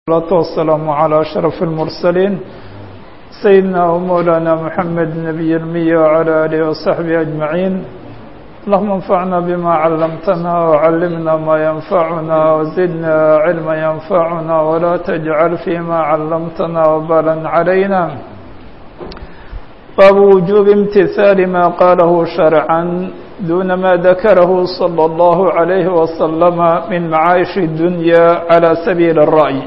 الصلاة والسلام على أشرف المرسلين سيدنا ومولانا محمد نبي المية وعلى آله وصحبه أجمعين اللهم انفعنا بما علمتنا وعلمنا ما ينفعنا وزدنا علما ينفعنا ولا تجعل فيما علمتنا وبالا علينا باب وجوب امتثال ما قاله شرعا دون ما ذكره صلى الله عليه وسلم من معايش الدنيا على سبيل الرأي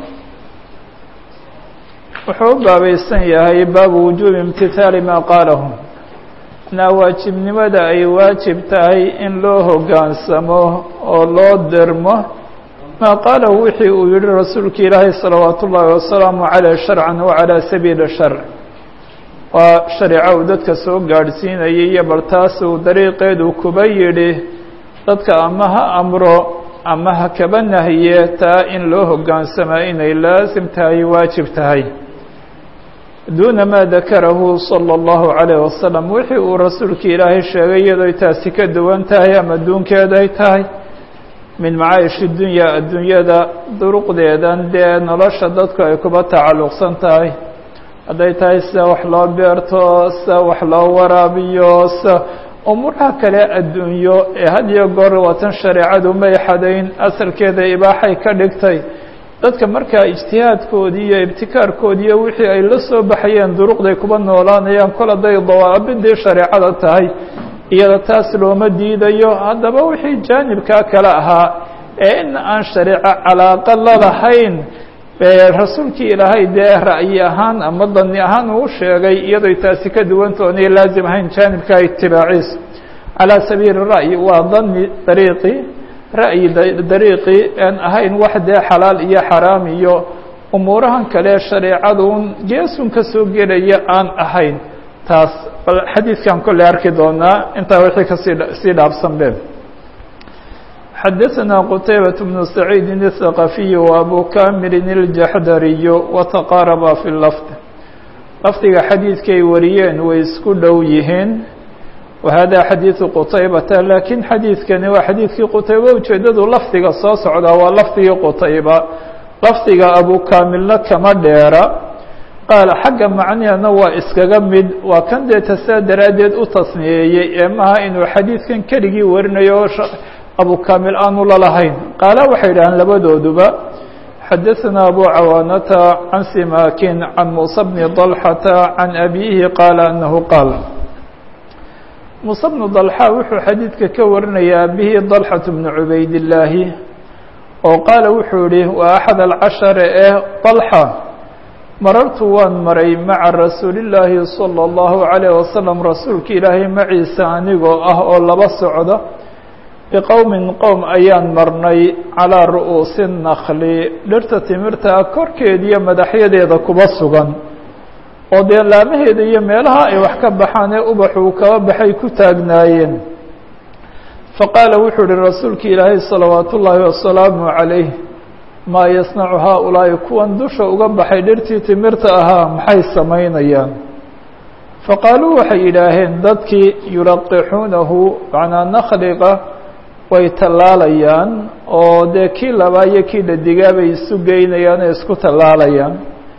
wuxuu u baabaysan yahay baabu wujuubi imtithaali maa qaalahu na waajibnimada ay waajib tahay in loo hoggaansamo oo loo dermo maa qaalahu wixii uu yihi rasuulka ilaahay salawaatu ullaahi wasalaamu caleyh sharcan wa calaa sabiili sharc waa shareeco uu dadka soo gaadhsiinayay iyo bal taas uu dariiqeedu kuba yidhi dadka ama ha amro ama ha kaba nahiye taa in loo hoggaansamaa inay laasim tahay waajib tahay duuna maa dakarahu sala allahu calayh wasalam wixii uu rasuulka ilaahay sheegay iyadooy taasi ka duwan tahay ama duunkeeday tahay min macaayishi dunya adduunyada duruqdeedan dee nolosha dadku ay kuba tacalluqsan tahay hadday tahay sida wax loo beerto sida wax loo waraabiyo sida umuuraha kale adduunyo ee had iyo goor watan shareecadu may xadayn asalkeeda ibaaxay ka dhigtay dadka markaa ijtihaadkoodii iyo ibtikaarkoodii iyo wixii ay la soo baxayeen duruqday kuba noolaanayaan kol hadday dawaabidii shareecada tahay iyada taas looma diidayo haddaba wixii jaanibkaa kale ahaa ee in aan shareeco calaaqa la lahayn rasuulkii ilaahay dee ra'yi ahaan ama dani ahaan uu sheegay iyadoy taasi ka duwantoonay laazim ahayn jaanibka itibaaciis calaa sabiili ra'yi waa dani dariiqi ra'yi dariiqi aan ahayn wax dee xalaal iyo xaraam iyo umuurahan kale shareecadun geesun ka soo gelaya aan ahayn taas bal xadiidkan kolley arki doonaa intaa wixii kasii sii dhaafsan be xadaثna qتaybaة بن سacيid الثaqaفiي وأbu kamil الjaxdariy وتqaarba fi lfd lafdiga xadiidkay wariyeen way isku dhow yihiin wahada xadiiثu qutaybata lakiin xadiidkani waa xadiidkii qutayba ujeedadu lafdiga soo socdaa waa lafdigii qutayba lafdiga abu kamilna kama dheera qaal xagga macnihana waa iskaga mid waa kan dee tasaa daraaddeed u tasniyeeyey ee maha inuu xadiidkan keligii warinayo abu kamil aanu lalahayn qaala waxay yidhaaheen labadooduba xadaثna abu cawaanata can simakin can musa bni dalxata can abiihi qaala anahu qaal muuse bnu dalxa wuxuu xadiidka ka warinayaa abihi dalxaة bnu cubaydillaahi oo qaala wuxuu yihi waa axad alcashare ee dalxa marartu waan maray maca rasuuli llaahi salى اllahu عalayh wasalam rasuulka ilaahay maciisa anigoo ah oo laba socda biqowmin qowm ayaan marnay calaa ru'uusi nakli dhirta timirtaa korkeediyo madaxyadeeda kuba sugan oo dee laamaheeda iyo meelaha ay wax ka baxaan ee ubaxuu kaba baxay ku taagnaayeen faqaala wuxuu uhi rasuulka ilaahay salawaatu ullaahi wasalaamu calayh maa yasnacu haa-ulaa'i kuwan dusha uga baxay dhirtii timirta ahaa maxay samaynayaan faqaaluu waxay yidhaaheen dadkii yulaqixuunahu macnaa nakliga way tallaalayaan oo dee kii labaa iyo kii dhadigaa bay isu geynayaan ee isku tallaalayaan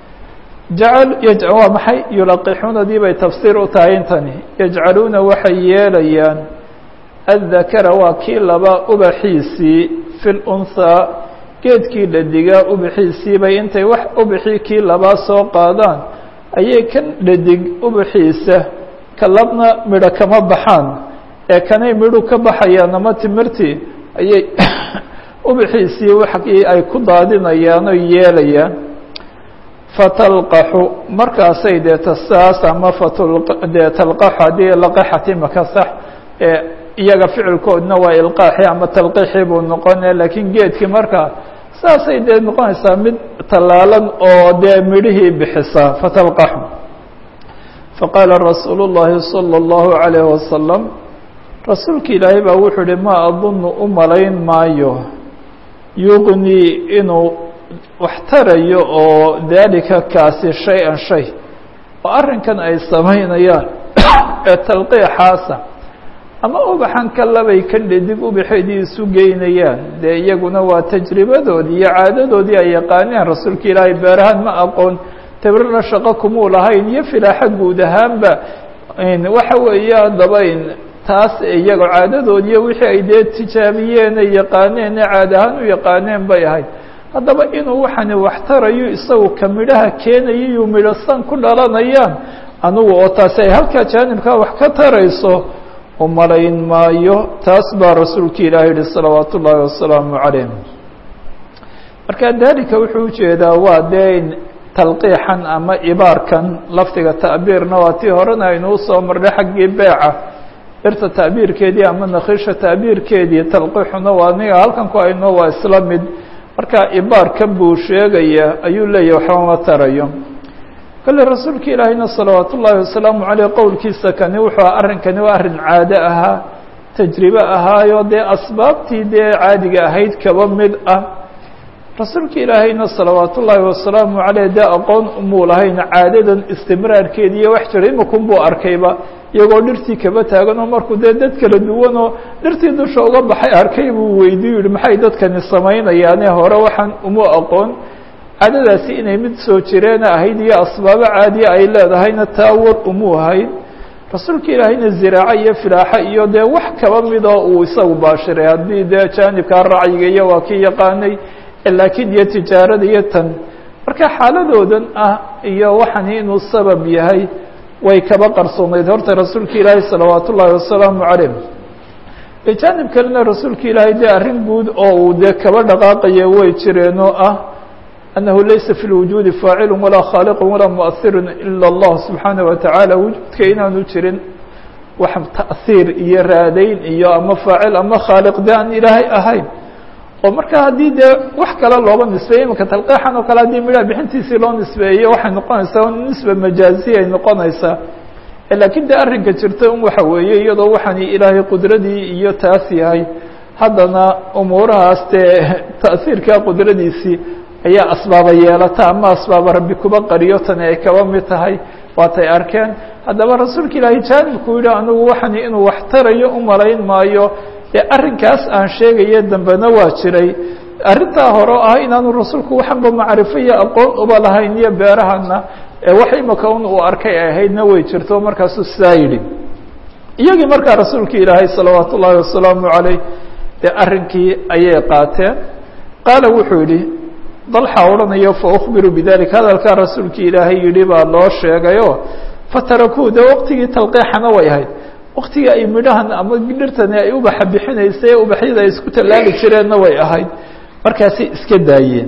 jacal waa maxay yulaqixuunadii bay tafsiir u tahay intani yajcaluuna waxay yeelayaan addakara waa kii laba ubaxiisii fi lunhaa geedkii dhadigaa ubaxiisii bay intay wax ubaxii kii labaa soo qaadaan ayay kan dhadig ubaxiisa ka labna midho kama baxaan ee kanay midhu ka baxayaan ama timirtii ayay ubaxiisii waxii ay ku daadinayaan oo yeelayaan fatalqaxu markaasay dee tasaas ama fatdee talqaxu haddii laqaxati maka sax ee iyaga ficilkoodna waa ilqaaxi ama talqiixi buu noqonaya laakiin geedkii markaa saasay dee noqonaysaa mid tallaalan oo dee midhihii bixisaa fatalqaxu faqaala rasuulu llaahi salى اllahu عalayh wasalam rasuulka ilaahay baa wuxuu uhi ma adunu u malayn maayo yuqnii inuu wax tarayo oo daalika kaasi shay-an shay oo arrinkan ay samaynayaan ee talqiixaasa ama ubaxan kalabay ka dhadig ubaxeedii isu geynayaan dee iyaguna waa tajribadoodii iyo caadadoodii ay yaqaaneen rasuulka ilaahay beerahan ma aqoon tabirna shaqo kumuu lahayn iyo filaaxa guud ahaanba waxa weeye haddaba taas iyago caadadoodiiyo wixii ay dee tijaabiyeen ay yaqaaneen ee caad ahaan u yaqaaneen bay ahayd haddaba inuu waxani wax tarayo isagu ka midhaha keenaya iyuu midhasan ku dhalanayaan anugu oo taasi ay halkaa jaanibkaa wax ka tarayso umalayn maayo taas baa rasuulka ilahi yihi salawaat ullaahi wasalaamu calayh marka dalika wuxuu ujeedaa waa dee talqiixan ama ibaarkan lafdiga ta'biirna waa tii horena aynu usoo marnay xaggii beeca irta ta'biirkeedii ama nakhiisha ta'biirkeedii talqiixuna waa niga halkan ku ayno waa isla mid marka ibaarkan buu sheegaya ayuu leeyahy waxba ma tarayo kale rasuulka ilaahayna salawaat ullaahi wasalaamu caleyh qowlkiisa kani wuxuu arrinkani waa arrin caado ahaa tajribe ahaayo dee asbaabtii dee caadiga ahayd kaba mid ah rasuulka ilaahayna salawaat ullaahi wasalaamu caleyh dee aqoon umuu lahayn caadadan istimraarkeedi iyo wax jira imikun buu arkayba iyagoo dhirtii kaba taagan oo markuu dee dad kala duwan oo dhirtii dusha uga baxay arkay buu weydiiyu yihi maxay dadkani samaynayaane hore waxaan umu aqoon caadadaasi inay mid soo jireena ahayd iyo asbaabo caadiya ay leedahayna taa war umuu ahayd rasuulka ilaahayna ziraaco iyo filaaxo iyo dee wax kaba midoo uu isagu baashiray haddii dee jaanibkaa racyiga iyo waa kii yaqaanay laakiin iyo tijaarada iyo tan marka xaaladoodan ah iyo waxani inuu sabab yahay way kaba qarsoonayd horta rasuulka ilaahay salawaat ullaahi wasalaamu calayh bijaanib kalena rasuulka ilaahay dee arrin guud oo uu dee kaba dhaqaaqaya way jireen oo ah annahu laysa fi lwujuudi faacilu walaa khaaliqu walaa muahiru ila allah subxaanaه wa tacaala wujuudka inaanu jirin wax ta'hiir iyo raadayn iyo ama faacil ama khaaliq de aan ilaahay ahayn oo marka haddii dee wax kale looba nisbeeye imika talqiixan oo kale haddii midhaha bixintiisii loo nisbeeyo waxay noqonaysaa nisba majaaziya ay noqonaysaa laakiin dee arrinka jirta un waxa weeye iyadoo waxaani ilaahay qudradii iyo taas yahay haddana umuurahaas dee ta'hiirka qudradiisii ayaa asbaaba yeelata ama asbaaba rabbi kuba qariyo tani ay kaba mid tahay waatay arkeen haddaba rasuulka ilaahay jaanibku yihi anigu waxani inuu wax tarayo u malayn maayo ee arrinkaas aan sheegaye dambena waa jiray arrintaa hore o ah inaanu rasuulku waxanba macrifo iyo aqoon uba lahayn iyo beerahana wax imika un uu arkay ay ahaydna way jirto markaasuu sidaa yidhi iyagii markaa rasuulka ilaahay salawaat ullaahi wasalaamu calayh dee arrinkii ayay qaateen qaala wuxuu yidhi dalxa odhanayo faukbiru bidalika hadalkaa rasuulka ilaahay yidhi baa loo sheegayo fatarakuu dee waqtigii talqiixana way ahayd waktigii ay midhahan ama dhirtani ay ubaxa bixinaysay ee ubaxyada ay isku tallaali jireenna way ahayd markaasay iska daayeen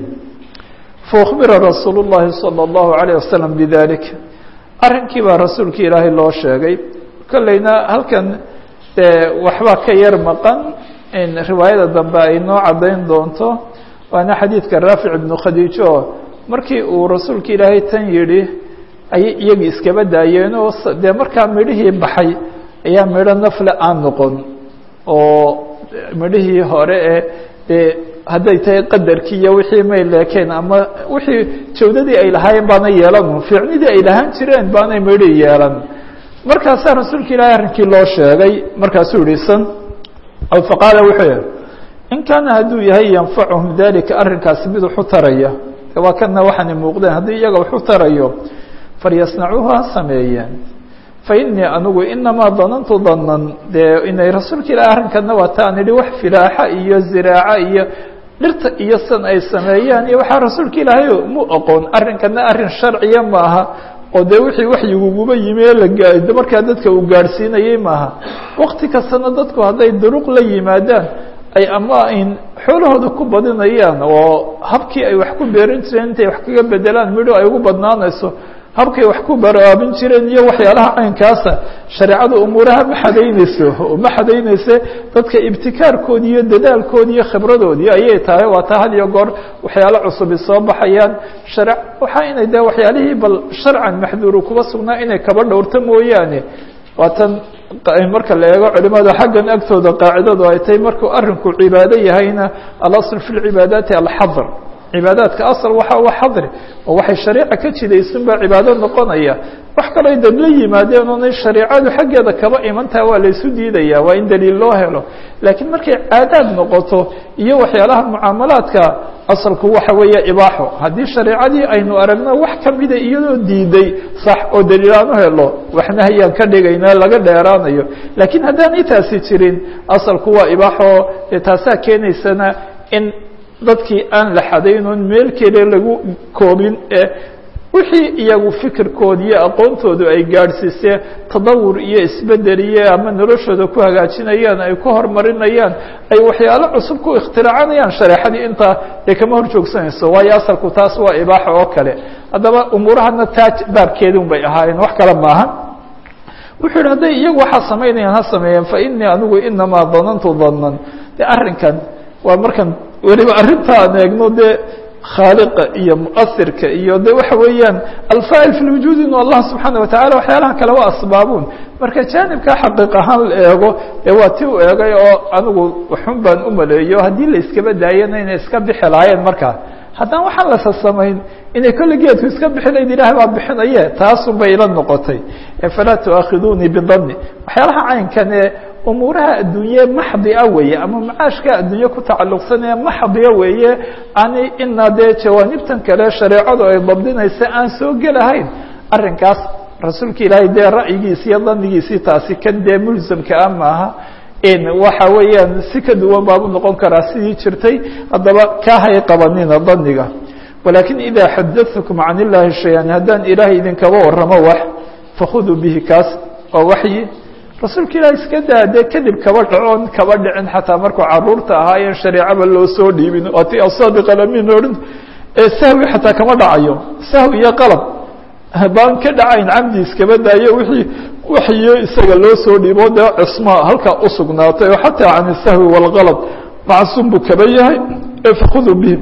faukbira rasuulu llahi salى اllahu alayه wasalam bidalik arrinkii baa rasuulka ilaahay loo sheegay kolleyna halkan dee waxbaa ka yar maqan in riwaayada dambe ay noo caddayn doonto waana xadiidka raafic ibnu khadiijo markii uu rasuulka ilaahay tan yidhi ayay iyagii iskaba daayeen oo dee markaa midhihii baxay ayaa midho nafle aan noqon oo midhihii hore ee dee hadday tahay qadarkii iyo wixii may leekeen ama wixii jawdadii ay lahaayeen baana yeelan fiicnidii ay lahaan jireen baanay midhi yeelan markaasaa rasuulka ilaahay arrinkii loo sheegay markaasuu yihi san faqaala wuxuu yihi in kaana hadduu yahay yanfacuhum dalika arrinkaasi mid waxu taraya waa kana waxaana muuqdeen haddii iyaga waxu tarayo falyasnacuuhu ha sameeyeen fainii anigu inamaa danantu danan dee inay rasuulka ilahi arrinkana waa ta aan idhi wax filaaxa iyo ziraaca iyo dhirta iyo san ay sameeyaan iyo waxaa rasuulka ilaahay mu aqoon arrinkana arrin sharciya maaha oo dee wixii waxyiguguba yimi ee la markaa dadka uu gaadhsiinayey maaha wakti kastana dadku hadday duruq la yimaadaan ay ama in xoolahooda ku badinayaan oo habkii ay wax ku beerin jireen intay wax kaga bedelaan midho ay ugu badnaanayso habkay wax ku baraabin jireen iyo waxyaalaha caynkaasa shareecada umuuraha ma xadaynayso ma xadaynayse dadka ibtikaarkoodi iyo dadaalkoodi iyo khibradoodii ayay tahay waa taa had iyo goor waxyaalo cusubi soo baxayaan share waxaa inay de waxyaalihii bal sharcan maxduuru kuba sugnaa inay kaba dhowrto mooyaane waa tan marka la eego culimada xaggan agtooda qaacidadu ay tahay markuu arrinku cibaado yahayna alasl fi lcibaadaati alxadr cibaadaadka asal waxa wa xadri oo waxay shareeca ka jidaysan baa cibaado noqonaya wax kaloo dad la yimaadeen oonay shareecadu xaggeeda kaba imantaha waa la isu diidaya waa in daliil loo helo laakiin markay caadaad noqoto iyo waxyaalaha mucaamalaadka asalku waxa weeye ibaaxo haddii shareecadii aynu aragno wax kamida iyadoo diiday sax oo daliil aan u helo waxna hayaan ka dhigayna laga dheeraanayo laakiin haddaanay taasi jirin asalku waa ibaaxo dee taasaa keenaysana in dadkii aan la xadaynoon meel kale lagu koobin ee wixii iyagu fikirkooda iyo aqoontoodu ay gaadhsiisee tadawur iyo isbedel iyo ama noloshooda ku hagaajinayaan ay ku horumarinayaan ay waxyaalo cusub ku ikhtiracanayaan shareexadii intaa dee kama hor joogsanayso waayo asalku taas waa ibaaxa oo kale haddaba umuurahana taa baabkeedun bay ahaayeen wax kale maaha wuxuu yidhi hadday iyagu waxaa samaynayaan ha sameeyeen fa inii anigu inamaa danantu danan de arrinkan waa markan weliba arrintaan eegno dee khaaliqa iyo muasirka iyo de waxa weeyaan alfaa'il fi lwujuud inu allah subxaana watacala waxyaalaha kale waa asbaabuun marka jaanibka xaqiiq ahaan la eego dee waa ti u eegay oo anigu xun baan u maleeyo haddii la iskaba daayana inay iska bixi lahaayeen markaa haddaan waxaan lasa samayn inay kolle geedku iska bixinayd ilaah baa bixinaye taasun bay ila noqotay falaa tu'aakhidunii bidani waxyaalaha caynkan ee umuuraha adduunye maxdia weeye ama macaashka adduunye ku tacalluqsanee maxdiya weeye ani ina dee jawaanibtan kale shareecadu ay dabdinaysa aan soo gelahayn arrinkaas rasuulka ilaahay dee ra'yigiisi iyo danigiisii taasi kan dee mulsamka ah maaha waxa weeyaan si ka duwan baabu noqon karaa sidii jirtay haddaba kahay qabanina daniga walakin ida xadaثakum can illahi shay-an haddaan ilaahay idinkaba waramo wax fakhuduu bihi kaas waa waxyi rasuulka ilahi iska daa dee kadib kaba dhacoon kaba dhicin xataa markuu caruurta ahaayeen shareecaba loo soo dhiibin ati asadiq alamin ohan ee sahwi xataa kama dhacayo sahwi iyo qalab baan ka dhacayn camdi iskaba daayo wixii waxyo isaga loo soo dhiibo dee cisma halkaa usugnaatay oo xataa can isahwi wاlgalad macsuum buu kaba yahay fakhuduu bihi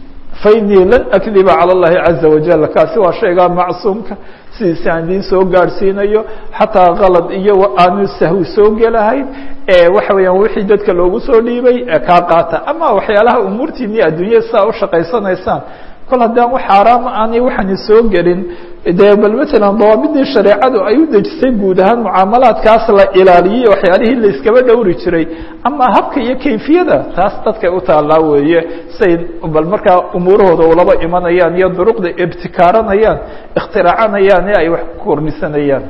fainii lan akdiba calى اllahi caza wajal kaasi waa shaygaa macsuumka sidiisi aan idiin soo gaadhsiinayo xataa kalad iyo aanu sahwi soo gelahayn waxa weeyaan wixii dadka loogu soo dhiibay kaa qaata ama waxyaalaha umuurtiini adduunya sidaa ushaqaysanaysaan kol haddaan wax xaaraama aanay waxaani soo gelin dee bal matalan dawaabidii shareecadu ay u dejisay guud ahaan mucaamalaadkaas la ilaaliyey waxyaalihii la iskaba dhowri jiray ama habka iyo kayfiyada taas dadkay u taallaa weeye say bal markaa umuurahooda ulaba imanayaan iyo duruqda ibtikaaranayaan ikhtiracanayaan ee ay wax ku kornisanayaan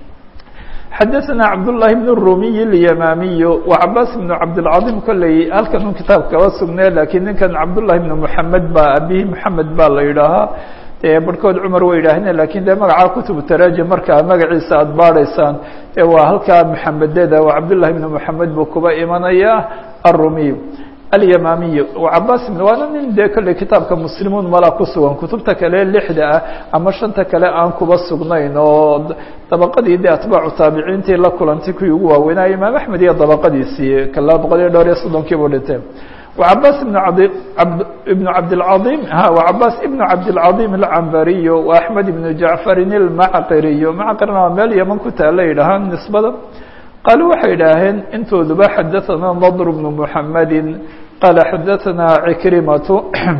xadaثna cabdاللahi بن الrumiy الyamamiy وcabaas بن cabdالcaظim kolley halkan un kitaab kaba sugnee lakiin ninkan cabdالlahi بn mحamed ba abihi mحamed ba la yidhaahaa dee barhkood cumar way yidhaaheen lakin dee magaca kutubu tarajim markaa magaciisa aada baadhaysaan e waa halkaa mxamededa cabdالlahi بn mحamed buu kuba imanaya الrumiy alyamamiy cabaas waana nin dee kolley kitaabka muslimuun mala ku sugan kutubta kale lixda ah ama shanta kale aan kuba sugnayn oo dabaqadii de atbaacu taabiciintii la kulantay kuwii ugu waaweynaya imaam axmed iyo dabaqadiisii kala boqol iyo dhowr iyo soddonkii buu dhintay وcabaas ibn ibn cabdالcaظim وcabaas ibn cabdالcaظim الcambariy وaxmed ibn jacfarin الmacqiriy macqirna waa meel yaman ku taala yidhahaan nisbada qaalu waxay idhaaheen intooduba xadaثana nadr bn mحamedi qaala xadaثana cikrimatu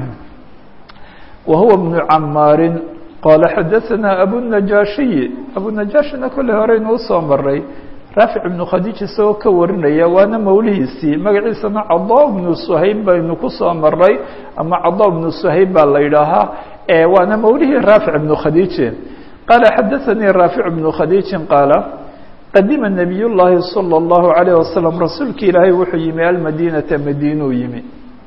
wa huwa bn camaari qaala xadaثana abunajaashiyi abunajaashina kolley horeynu usoo maray raafic ibnu khadiij isagoo ka warinaya waana mawlihiisii magaciisana cada bnu suhayb baynu kusoo maray ama cada bnu suhayb baa la yidhaahaa waana mawlihii raafic ibnu khadiije qaala xadaثanii raafic ibnu khadiiji qaala qadima nabiy llaahi salى اllahu عalayه wasalam rasuulki ilaahay wuxuu yimi almadinata madiinuu yimi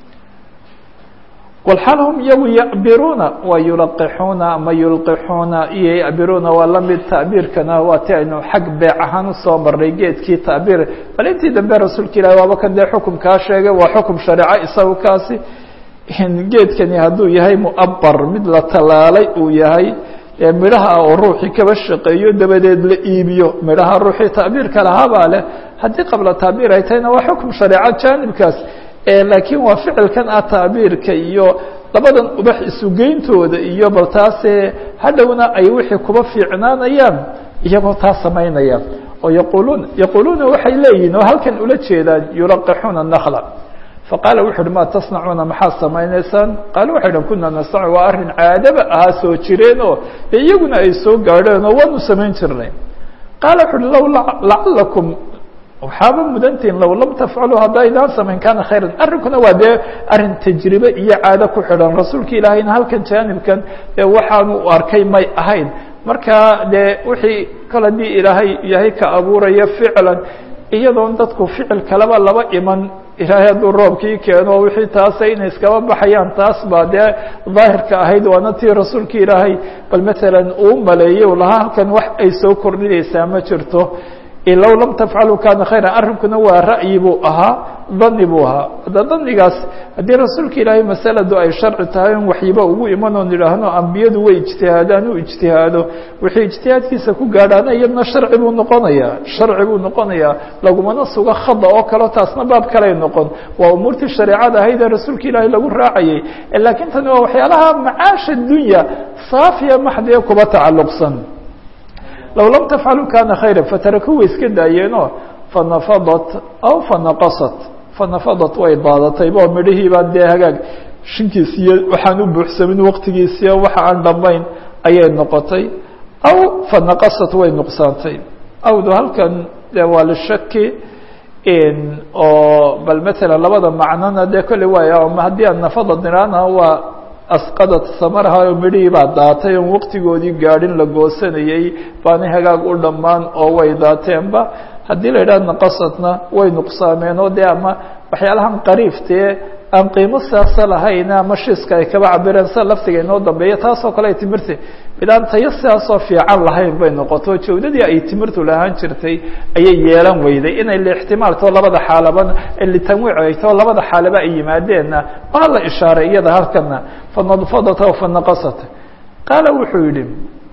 walxaal hum iyagu yacbiruuna waa yulaqixuuna ama yulqixuuna iyo yacbiruuna waa lamid tacbiirkana waa ti aynu xag beec ahaan usoo marnay geedkii tacbiir bal intii dambe rasuulka ilahi waaba kan dee xukumkaa sheegay waa xukum shareeco isagu kaasi geedkani hadduu yahay muabar mid la talaalay uu yahay midhaha oo ruuxii kaba shaqeeyo dabadeed la iibiyo midhaha ruuxii tacbiirka lahaabaa leh haddii qabla tacbiir ay tahayna waa xukum shareeco jaanibkaas laakiin waa ficilkan ah tacbiirka iyo labadan ubax isugeyntooda iyo bal taase hadhowna ay wixii kuba fiicnaanayaan iyagoo taa samaynaya oo yaquluun yaquuluuna waxay leeyihin oo halkan ula jeedaan yulaqixuuna nakla faqaala wuxu uhi ma tasnacuuna maxaad samaynaysaan qaale waxay dhan kuna nastacu waa arrin caadaba ahaa soo jireen oo dee iyaguna ay soo gaadheen oo waanu samayn jirnay qaala wuxu uhi low lacalakum waxaaba mudantihin low lam tafcaluu haddaydaan samayn kaana khayran arrinkuna waa dee arrin tajribe iyo caado ku xidhan rasuulka ilaahayna halkan jaanibkan dee waxaanu u arkay may ahayn marka dee wixii kol haddii ilaahay yahay ka abuuraya ficlan iyadoon dadku ficil kaleba laba iman ilaahay hadduu roobkii keeno wixii taasa inay iskaba baxayaan taas baa dee daahirka ahayd waana tii rasuulka ilaahay bal matalan uu maleeyey u lahaa halkan wax ay soo kordhinaysaa ma jirto low lam tafcaluu kana khayra arrinkuna waa ra'yi buu ahaa dani buu ahaa hadda danigaas haddii rasuulka ilaahay masaladu ay sharci tahay in waxyiba ugu iman oon idhaahno ambiyadu way ijtihaadaan u ijtihaado wixii ijtihaadkiisa ku gaadhaana iyadna sharci buu noqonayaa sharci buu noqonayaa lagumana suga khada oo kaleo taasna baab kaley noqon waa umuurtii shareecada ahayd ee rasuulka ilaahay lagu raacayay laakiin tani waa waxyaalaha macaasha dunya saafiya maxdiya kuba tacalluqsan low lam tafcaluu kana khayra fataraku way iska daayeenoo fanafadat aw fanaqasat fanafadat way daadatayba oo midhihii baan dee hagaag shinkiisiiyo waxaan u buuxsamin waqtigiisiiyo waxa aan dhammayn ayay noqotay aw fanaqasat way nuqsaantay awdu halkan de waa lishaki oo bal matalan labada macnona dee kolley waaya ama haddii aan nafadad niraana waa asqadat samaraha oo midhihii baa daatay oon waqtigoodii gaadhin la goosanayey baanay hagaag u dhammaan oo way daateenba haddii la yidhaha naqasadna way nuqsaameen oo dee ama waxyaalahan qariiftee aan qiimo siyaasa lahayn ama shiiska ay kaba cabireen sida laftiga inoo dambeeya taasoo kale ay timirta midaan tayo sidaasoo fiican lahayn bay noqoto jawdadii ay timirtu lahaan jirtay ayay yeelan weyday inay lixtimaaltoo labada xaalaban litanwiic ay too labada xaalaba ay yimaadeenna waa la ishaaray iyada halkana fanadfadata fanaqasata qaala wuxuu yidhi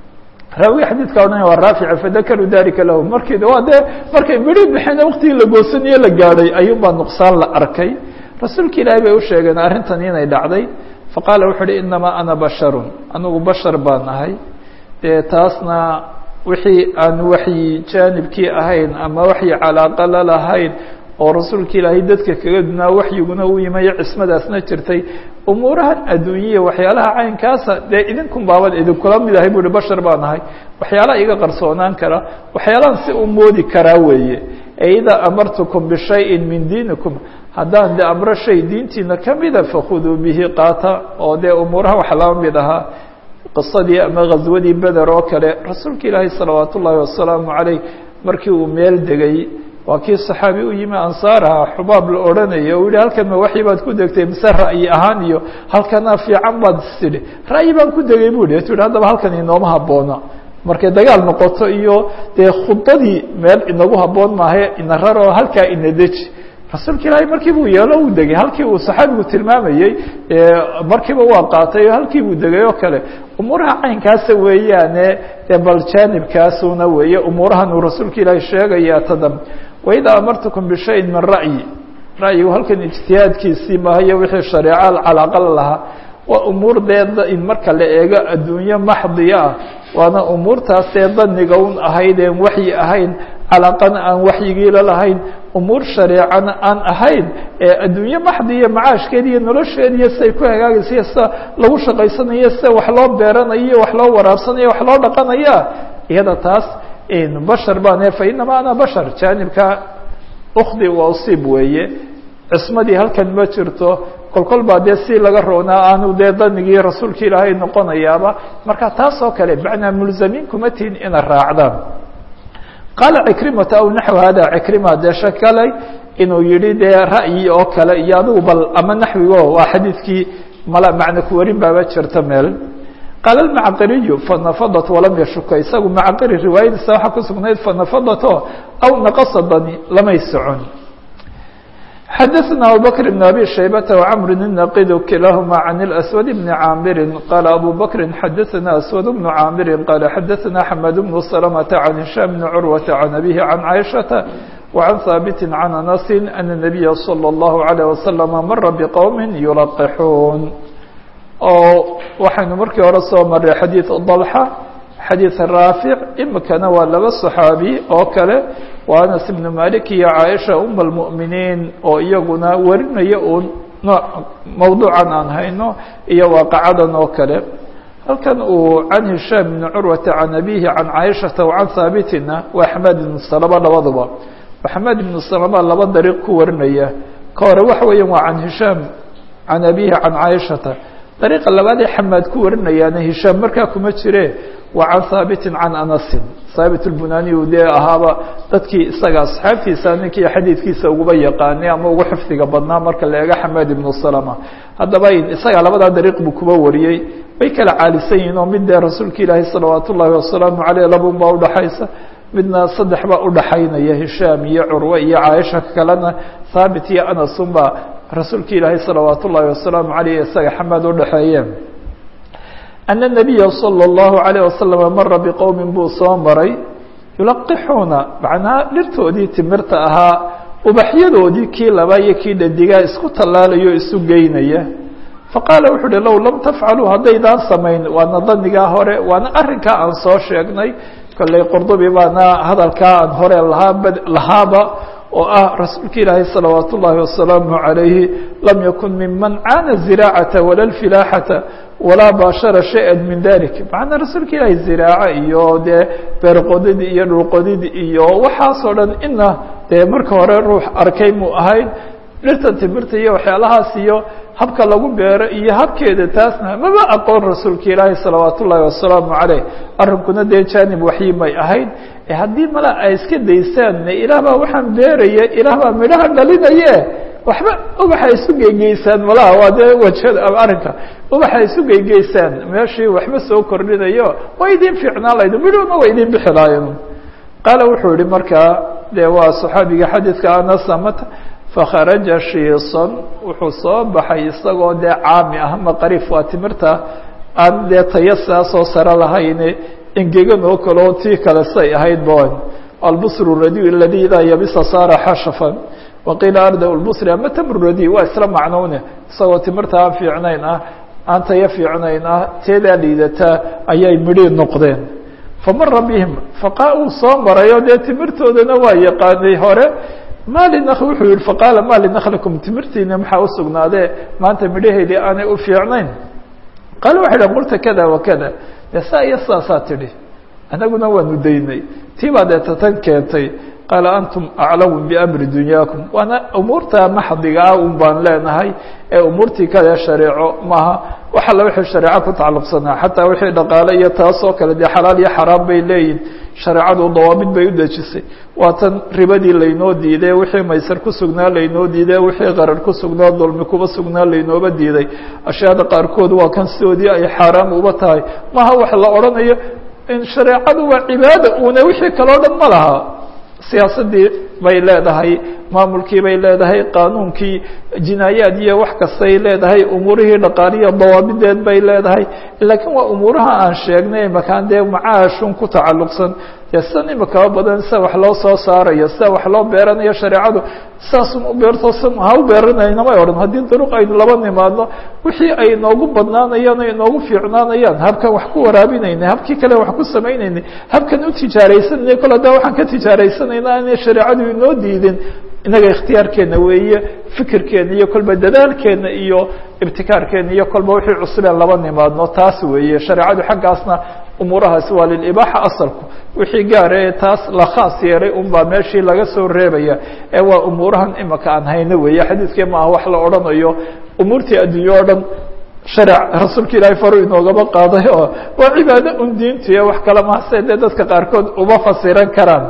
raawi xadiidka odhan waa raafica fadakaruu dalika lahu markii waa dee markay midhi bixeen waqtigii la goosanaye la gaadhay ayuunbaa nuqsaan la arkay rasuulka ilaahay bay u sheegeen arrintan inay dhacday faqaala wuxu uhi inamaa ana basharun anigu bashar baan ahay dee taasna wixii aan waxyi jaanibkii ahayn ama waxyi calaaqa la lahayn oo rasuulka ilaahay dadka kaga dunaa waxyiguna u yimayo cismadaasna jirtay umuurahan adduunyiya waxyaalaha caynkaasa dee idinkun baaban idinkula mid ahay bu uhi bashar baan ahay waxyaalaha iga qarsoonaan kara waxyaalahan si u moodi karaa weeye ee idaa amartukum bishayin min diinikum haddaan de amro shay diintiina kamida fakhuduu bihi qaata oo dee umuuraha wax laba mid ahaa qisadii ama ghaswadii beder oo kale rasuulka ilaahay salawaat ullaahi wasalaamu calayh markii uu meel degay waa kii saxaabi u yimi ansaaraha xubaab la odhanaya u yihi halkan ma waxyi baad ku degtay mise ra'yi ahaan iyo halkana fiican baad istidhi ra'yi baan ku degay bu hi tu yihi haddaba halkan inooma habboona markay dagaal noqoto iyo dee khudadii meel inagu habboon maahe ina raroo halkaa ina deji rasuulka ilaahay markii buu yeelo uu degay halkii uu saxaabigu tilmaamayey markiiba waa qaatay oo halkii buu degay oo kale umuuraha caynkaasa weeyaane bal jaanibkaasuna weeye umuurahan uu rasuulka ilaahay sheegaya tadam waidaa amartukum bishayin min ra'yi ra'yigu halkan ijtihaadkiisii mahayo wixii shareeca calaaqa la lahaa waa umuur dee in marka la eego adduunye maxdiya ah waana umuurtaas dee daniga un ahayd een waxyi ahayn calaaqana aan waxyigiila lahayn umuur shareecana aan ahayn ee adduunye maxdiya macaashkeeda iyo nolosheeda iyo siday ku hagaagaysa iyo sida lagu shaqaysanayo sida wax loo beeranayo iyo wax loo waraabsanayo wax loo dhaqanaya iyada taas bashar baan fa inamaa ana bashar jaanibka ukdi wa usiib weeye cismadii halkan ma jirto kolkol baa dee si laga roonaa aanu dee danigii rasuulka ilaahay noqonayaaba marka taas oo kale macnaa mulzamiin kuma tihin ina raacdaan qaala cikrimata aw naxw hada cikrima dee shakalay inuu yihi dee ra'yi oo kale iyo adigu bal ama naxwigo waa xadiidkii mala macna kuwarin baaba jirta meel qaala almacqiriyu fanafadat walam yashuka isagu macqiri riwaayadiisa waxaa ku sugnayd fanafadato aw naqasadani lamay socon xadaثna abubakr بn abi shaybata وcmr الnaqid kilahma can اlأswad bn caamiri qaala abu bakri xadaثna aswad bn caamiri qaala xadaثna xmed bn slmta can hishaam bn curwata can abihi can caiشhaةa وعan haabiti can anasi ana الnabiya slى الlahu عalيه waslm mara bqowmi yulaqixuun oo waxaynu markii hore soo maray xadiid dalxa xadiid raafic imikana waa laba صaxaabi oo kale waa anas ibnu malik iyo caaisha um اlmu'miniin oo iyaguna warinaya uun nooc mawduucan aan hayno iyo waaqacadan oo kale halkan uu can hishaam bni curwata can abihi can caaishata wa can haabitina waa xamaad ibnu salama labaduba xamaad ibnu salama laba dariiq ku warinaya ka hore waxa weeyaan waa can hishaam can abihi can caaishata dariiqa labaad ee xamaad ku warinayaana hishaam markaa kuma jire waa can haabitin can anasin haabit lbunani u dee ahaaba dadkii isaga asxaabtiisa ninkii xadiidkiisa uguba yaqaanay ama ugu xifdiga badnaa marka la eego xamaad ibnu salama haddaba isaga labadaa dariiq buu kuba wariyey way kala caalisan yihiin oo mid dee rasuulka ilaahi salawaat ullaahi wasalaamu caleyh labun baa udhaxaysa midna saddex baa udhaxaynaya hishaam iyo curwe iyo caaisha kalena haabit iyo anasun baa rasuulka ilaahi salawaat ullaahi wasalaamu caleyh isaga xamaad udhaxeeyeen ana nabiya salى اllahu alayh wasalam mara biqowmin buu soo maray yulaqixuuna macnaa dhirtoodii timirta ahaa ubaxyadoodii kii labaa iyo kii dhadigaa isku tallaalayo isu geynaya faqaala wuxu uhi low lam tafcaluu haddaydaan samayn waana danigaa hore waana arrinkaa aan soo sheegnay kolley qurdubi baana hadalkaa aan hore lahaa lahaaba oo ah rasuulka ilaahi salawaat ullaahi wasalaamu عalayhi lam yakun miman caana ziraacata wala lfilaaxata walaa baashara shaya min dalik macnaa rasuulka ilaahi ziraaco iyo dee beerqodid iyo dhulqodid iyo waxaasoo dhan ina dee marka hore ruux arkay muu ahayn dhirtan timirta iyo waxyaalahaas iyo habka lagu beero iyo habkeeda taasna maba aqoon rasuulka ilaahi salawaat ullaahi wasalaamu caleyh arrinkuna dee janib waxyi may ahayd haddii mala ay iska daysaan ilaah baa waxaan beeraya ilaah baa midhaha dhalinaye waxba ubaxa isu geygeysaan malaha waa dee wajada arrinka ubaxa isu geygeysaan meeshii waxba soo kordhinayo waa idin fiicnaan laydu midhuna waa idin bixi lahayen qaala wuxuu yihi markaa dee waa saxaabiga xadiidka anasamata fakharaja shiisan wuxuu soo baxay isagoo dee caami ah maqarif waa timirta aan dee taya saasoo sare lahayne engegan oo kale oo tii kale say ahayd bon albusru radi aladi idaa yabisa saara xashafan waqiila arda lbusri ama tamru radi waa isla macnowne isagoo timirta aan fiicnayn ah aan taya fiicnayn ah teedaa liidataa ayay midhii noqdeen famara bihim faqa uu soo marayo dee timirtoodana waa yaqaanay hore mali wuxuu yihi faqaala ma linaklikum timirtiina maxaa usugnaadee maanta midhaheedii aanay u fiicnayn qaala waxay dhn qulta kada wakada de saa iyo saasaa tidhi anaguna waanu daynay tii baa deeta tan keentay qaala antum aclamu biamri dunyaakum waana umuurta maxdiga ah un baan leenahay ee umuurtii kale shareeco maaha wax alla wixii shareeco ku tacalluqsanaa xataa wixii dhaqaale iyo taasoo kale dee xalaal iyo xaraam bay leeyihin shareecadu dawaabid bay u dejisay waa tan ribadii laynoo diiday wixii maysar ku sugnaa laynoo diiday wixii qarar ku sugnaa dulmi kuba sugnaa laynooba diiday ashyaada qaarkood waa kan sidoodii ay xaaraam uba tahay maha wax la odhanayo in shareecadu waa cibaada una wixii kaleo dhan ma laha siyaasadii bay leedahay maamulkii bay leedahay qaanuunkii jinaayaad iyo wax kastay leedahay umuurihii dhaqaaliya dawaabideed bay leedahay laakiin waa umuuraha aan sheegnay makaan dee macaashun ku tacalluqsan dee sidan imikaba badan sida wax loo soo saarayo sida wax loo beeranayo shareecadu saasun u beerto san ha u beeranayna may odhan haddii duruq aynu laba nimaadno wixii ay noogu badnaanayaan ay noogu fiicnaanayaan habkan wax ku waraabinayna habkii kale wax ku samaynaynay habkan u tijaaraysanayna kol haddaa waxaan ka tijaaraysanayna aanay shareecadu inoo diidin inaga ikhtiyaarkeena weeye fikirkeena iyo kolba dadaalkeena iyo ibtikaarkeena iyo kolba wixii cusubeen laba nimaadno taas weeye shareecadu xaggaasna umuurahaasi waa lilibaaxa asalku wixii gaara ee taas la khaas yeelay un baa meeshii laga soo reebaya ee waa umuurahan imika aan hayno weeye xadiidkee maaha wax la odhanayo umuurtii adduunye o dhan sharec rasuulka ilaahay faru inoogaba qaaday oo waa cibaado un diintiyo wax kale mahase dee dadka qaarkood uma fasiran karaan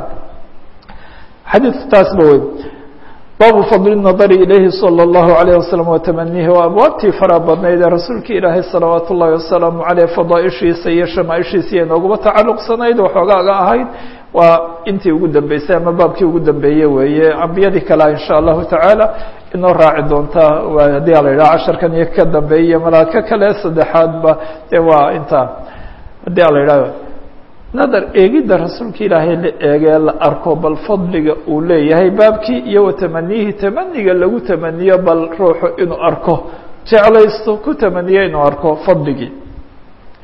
xadiidku taas ba wey baabu fadli nadari ilayhi salى اllahu alayh wasalam watamanihi waa abwaabtii fara badnayd ee rasuulka ilaahay salawaat ullahi wasalaamu aleyh fadaaishiisa iyo shamaaishiisa iyo nooguma tacalluqsanayd waxoogaaga ahayd waa intii ugu dambeysay ama baabkii ugu dambeeye weeye ambiyadii kalea insha allahu tacaala inoo raaci doontaa haddii ala yidhaha casharkan iyo ka dambeeya malaaka kale saddexaadba dee waa intaa haddii ala yidhaha nadar eegidda rasuulka ilaahay la eegee la arko bal fadliga uu leeyahay baabkii iyo watamanihi tamaniga lagu tamaniyo bal ruuxu inuu arko jeclaysto ku tamaniyo inuu arko fadligii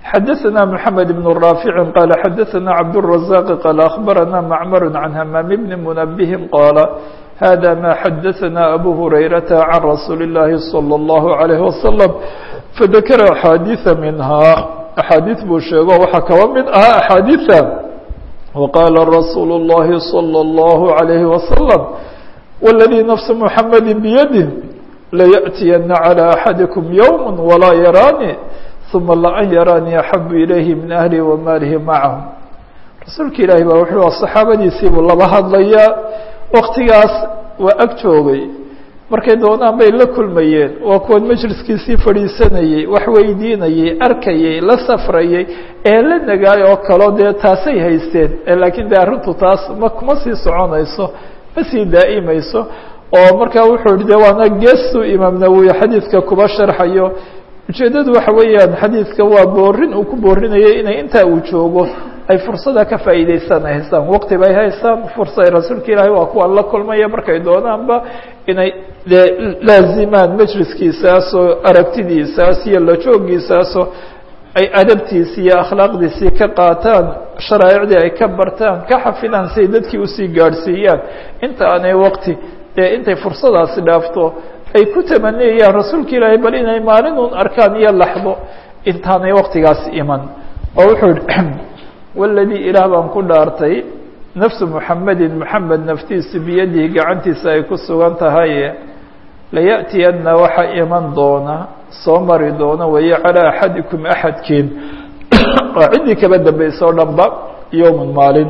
xadaثna mحamed بن رافع qال xadaثna cabdالرزاq qال أخbarana mcmr عan hmام بn mنbه qاla hada ma xadaثna abu هurayرaةa عan rasuuli الlahi صلى الlه عليه وsلم fadakra أxaadiiثa minha أxaadiiث buu sheego waxaa kaba mid ahaa أxaadiiثa وqاla rasuul الlahi صلى الlه عليه وsلم والذي نفس محمد بيده ليأتيna على أحadiكم يوم وlaa yarاnي ثuma لأn yarاnي أحب إليه min أهلi وmaalihi macahم rasuulka ilaahi ba wuxuu صaxaabadiisii buu laba hadlayaa waktigaas waa ag joogay markay doonaan bay la kulmayeen waa kuwan majliskiisii fadhiisanayey wax weydiinayey arkayey la safrayey ee la nagaay oo kalo dee taasay haysteen laakiin de arrintu taas ma kuma sii soconayso ma sii daa'imayso oo markaa wuxuu yihi de waana geestuu imaam nawowi xadiidka kuba sharxayo ujeeddadu waxa weeyaan xadiidka waa boorin uu ku boorinayay inay intaa uu joogo ay fursada ka faa'iideystaan ay haystaan waqti bay haystaan fursa ay rasuulka ilaahay waa kuwa la kulmaya markay doonaanba inay de laazimaan majliskiisaasoo aragtidiisaas iyo la joogiisaasoo ay adabtiisii iyo akhlaaqdiisii ka qaataan sharaa'icdii ay ka bartaan ka xafidaan siay dadkii usii gaadhsiiyaan inta aanay waqti dee intay fursadaasi dhaafto ay ku tamaniyayaan rasuulka ilaahay bal inay maalin un arkaan iyo laxdo intaanay waqtigaasi iman oo wuxuu yihi waladii ilaah baan ku dhaartay nafsu muxamedin moxamed naftiisu biyadihi gacantiisa ay ku sugan tahay laya'tiyana waxa iman doona soo mari doona wayo calaa axadikum axadkiin oo ciddii kaba dambaysa o dhan ba yowman maalin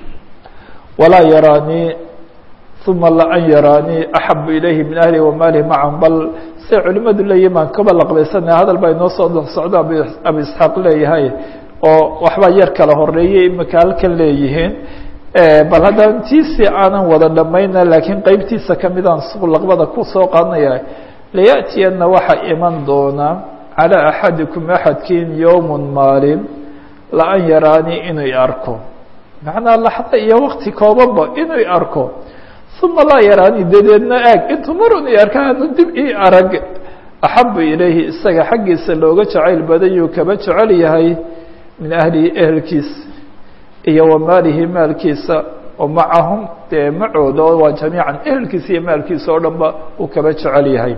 walaa yaraanii uma laan yaraanii axabu ilayhi min ahli wamaalihi macan bal say culimadu leeyihin baan kaba laqbaysanaya hadal baa inoo soo socdo abu isxaaq leeyahay oo waxbaa yar kala horeeyay imika halkan leeyihiin bal haddaan tiisii aanan wada dhamayna laakiin qeybtiisa kamidaan laqbada kusoo qaadanaya laya'tiyana waxa iman doona calaa axadikum axadkiin yowmun maalin laan yaraanii inuu arko macnaa laxda iyo wakti koobanba inuu arko uma laa yaraanii dadeedna aag intuu marun i arka anu dib ii arag axabu ilayhi isaga xaggiisa looga jacayl badayuu kaba jecel yahay min ahlihi ehelkiisa iyo wa maalihi maalkiisa oo macahum dee macooda oo waa jamiican ehelkiisa iyo maalkiisa oo dhan ba uu kaba jecel yahay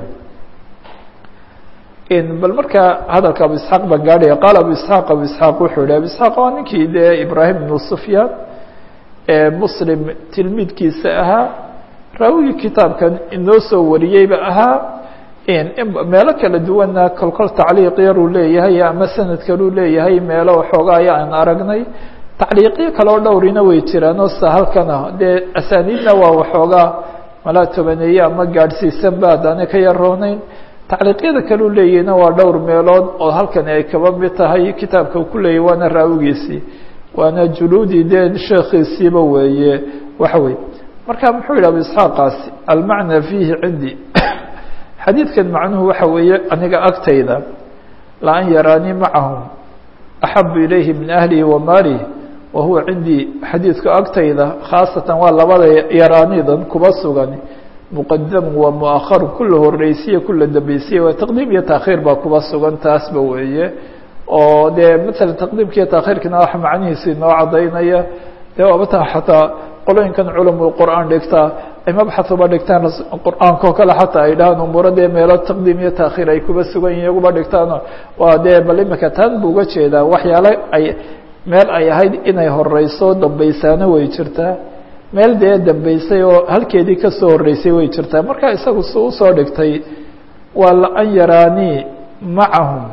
bal markaa hadalka abu isxaaq baan gaadhaya qaala abu isxaaq abu isxaaq wuxuu yihi abu isxaaq waa ninkii dee ibraahim ibnu sufyaan ee muslim tilmiidkiisa ahaa raawigii kitaabkan inoo soo wariyeyba ahaa meelo kala duwanna kolkol tacliiq yaruu leeyahay ama sanad kaluu leeyahay meelo waxoogaa aya aan aragnay tacliiqyo kaleo dhowrina way jiraan oo sa halkana dee asaaniidna waa waxoogaa malaa tobaneeye ama gaadhsiisan ba haddaana ka yarooneyn tacliiqyada kaleu leeyahayna waa dhowr meelood oo halkani ay kaba mid tahay kitaabka ku leeyahy waana raawigiisii waana juluudii dee sheekhiisiiba weeye waxa wey marka muxuu yidhi abu isxaaqaasi almacnaa fiihi cindii xadiidkan macnuhu waxa weeye aniga agtayda laan yaraanii macahum axabu ilayhi min ahlihi wa maalihi wa huwa cindii xadiidku agtayda khaasatan waa labada yaraanidan kuba sugan muqadamu waa muakharu kula horeysiya kula dambeysiya waa taqdiim iyo taakhiir baa kuba sugan taasba weeye oo dee matala taqdiimka iyo taakhiirkana wax macnihiisi inoo cadaynaya dee waabata xataa qolooyinkan culumul qur'aan dhigtaa ay mabxahuba dhigtaan qur'aanka oo kale xataa ay dhahaan umuuro dee meelo taqdiim iyo taakhiir ay kuba sugan yihin iyaguba dhigtaano waa dee bal imika taan bu uga jeedaa waxyaale ay meel ay ahayd inay horeyso dambeysaana way jirtaa meel dee dambeysay oo halkeedii kasoo horeysay way jirtaa marka isagu su usoo dhigtay waa laan yaraanii macahum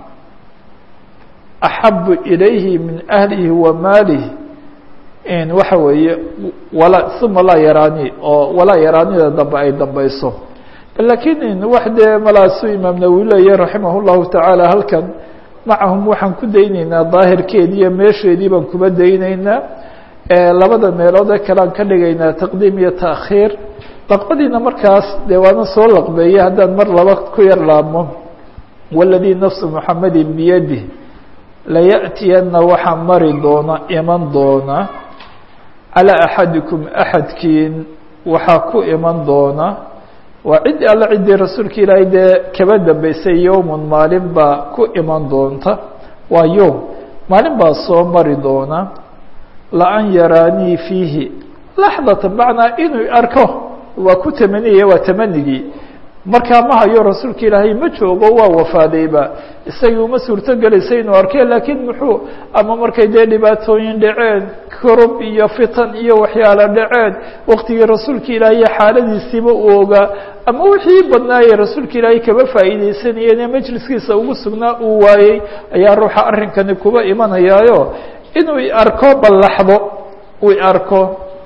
axabu ilayhi min ahlihi wa maalihi waxa weeye wala uma laa yaraanii oo walaa yaraanida dambe ay dambeyso lakiin wax dee malaasu imaam nawowi leeyahy raximah llahu tacaala halkan macahum waxaan ku dayneynaa daahirkeedii iyo meesheedii baan kuba dayneynaa labada meelood ee kalean ka dhigaynaa taqdiim iyo taakhiir laqbadiina markaas dee waana soo laqbeeyey haddaan mar laba ku yar laabmo waladii nafsu muxamedin biyadih laya'tiyana waxaa mari doona iman doona calىa axadikum axadkiin waxaa ku iman doona waa cid alla ciddii rasuulka ilaahay dee kaba dambeysay yowmun maalin baa ku iman doonta waa yowm maalin baa soo mari doona laan yaraanii fiihi laxdatan macnaa inuu arko waa ku tamaniyaya waa tamanigii markaa ma hayo rasuulka ilaahay ma joogo waa wafaadayba isagii uma suurto gelaysa inuu arkee laakiin muxuu ama markay dee dhibaatooyin dhaceen korob iyo fitan iyo waxyaala dhaceen waktigii rasuulka ilaahay xaaladiisiiba uu ogaa ama wixii badnaayey rasuulka ilaahay kaba faa'iideysanayeen ee majliskiisa ugu sugnaa uu waayey ayaa ruuxa arrinkani kuba imanayaayo inuu arko ballaxdo uu arko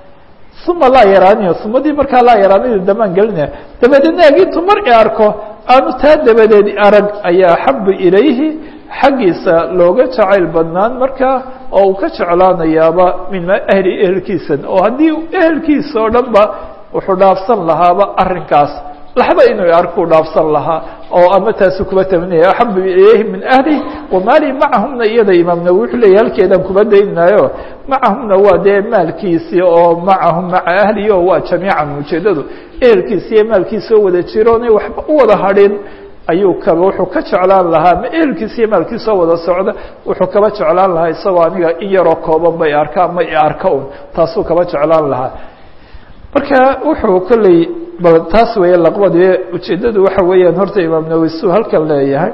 uma laa yaraaniyo sumadii markaa laa yaraanida damaan gelinaya dabadeedna agintu mar i arko aanu taa dabadeed arag ayaa axabu ilayhi xaggiisa looga jacayl badnaan markaa oo uu ka jeclaanayaaba min ahli ehelkiisan oo haddii ehelkiisa oo dhan ba wuxuu dhaafsan lahaaba arrinkaas laxda inuu arkuu dhaafsan lahaa oo ama taasu kuba taminaya axabu ilayhi min ahli wamaali macahumna iyada imaam nawi wuxuu leeyahy halkeedaan kuba daynaayo macahumna waa dee maalkiisii oo macahum maca ahlihi oo waa jamiican ujeedadu ehelkiisi iyo maalkiisi oo wada jiroonay waxba u wada hadhin ayuu kaba wuxuu ka jeclaan lahaa ma ehelkiisa iyo maalkiisa oo wada socda wuxuu kaba jeclaan lahaa isagoo aniga in yaroo kooban bay arkaa ma i arka un taasuu kaba jeclaan lahaa marka wuxuu kolley bal taas weeye laqbadii ujeeddadu waxa weeyaan horta imaam nawi suu halkan leeyahay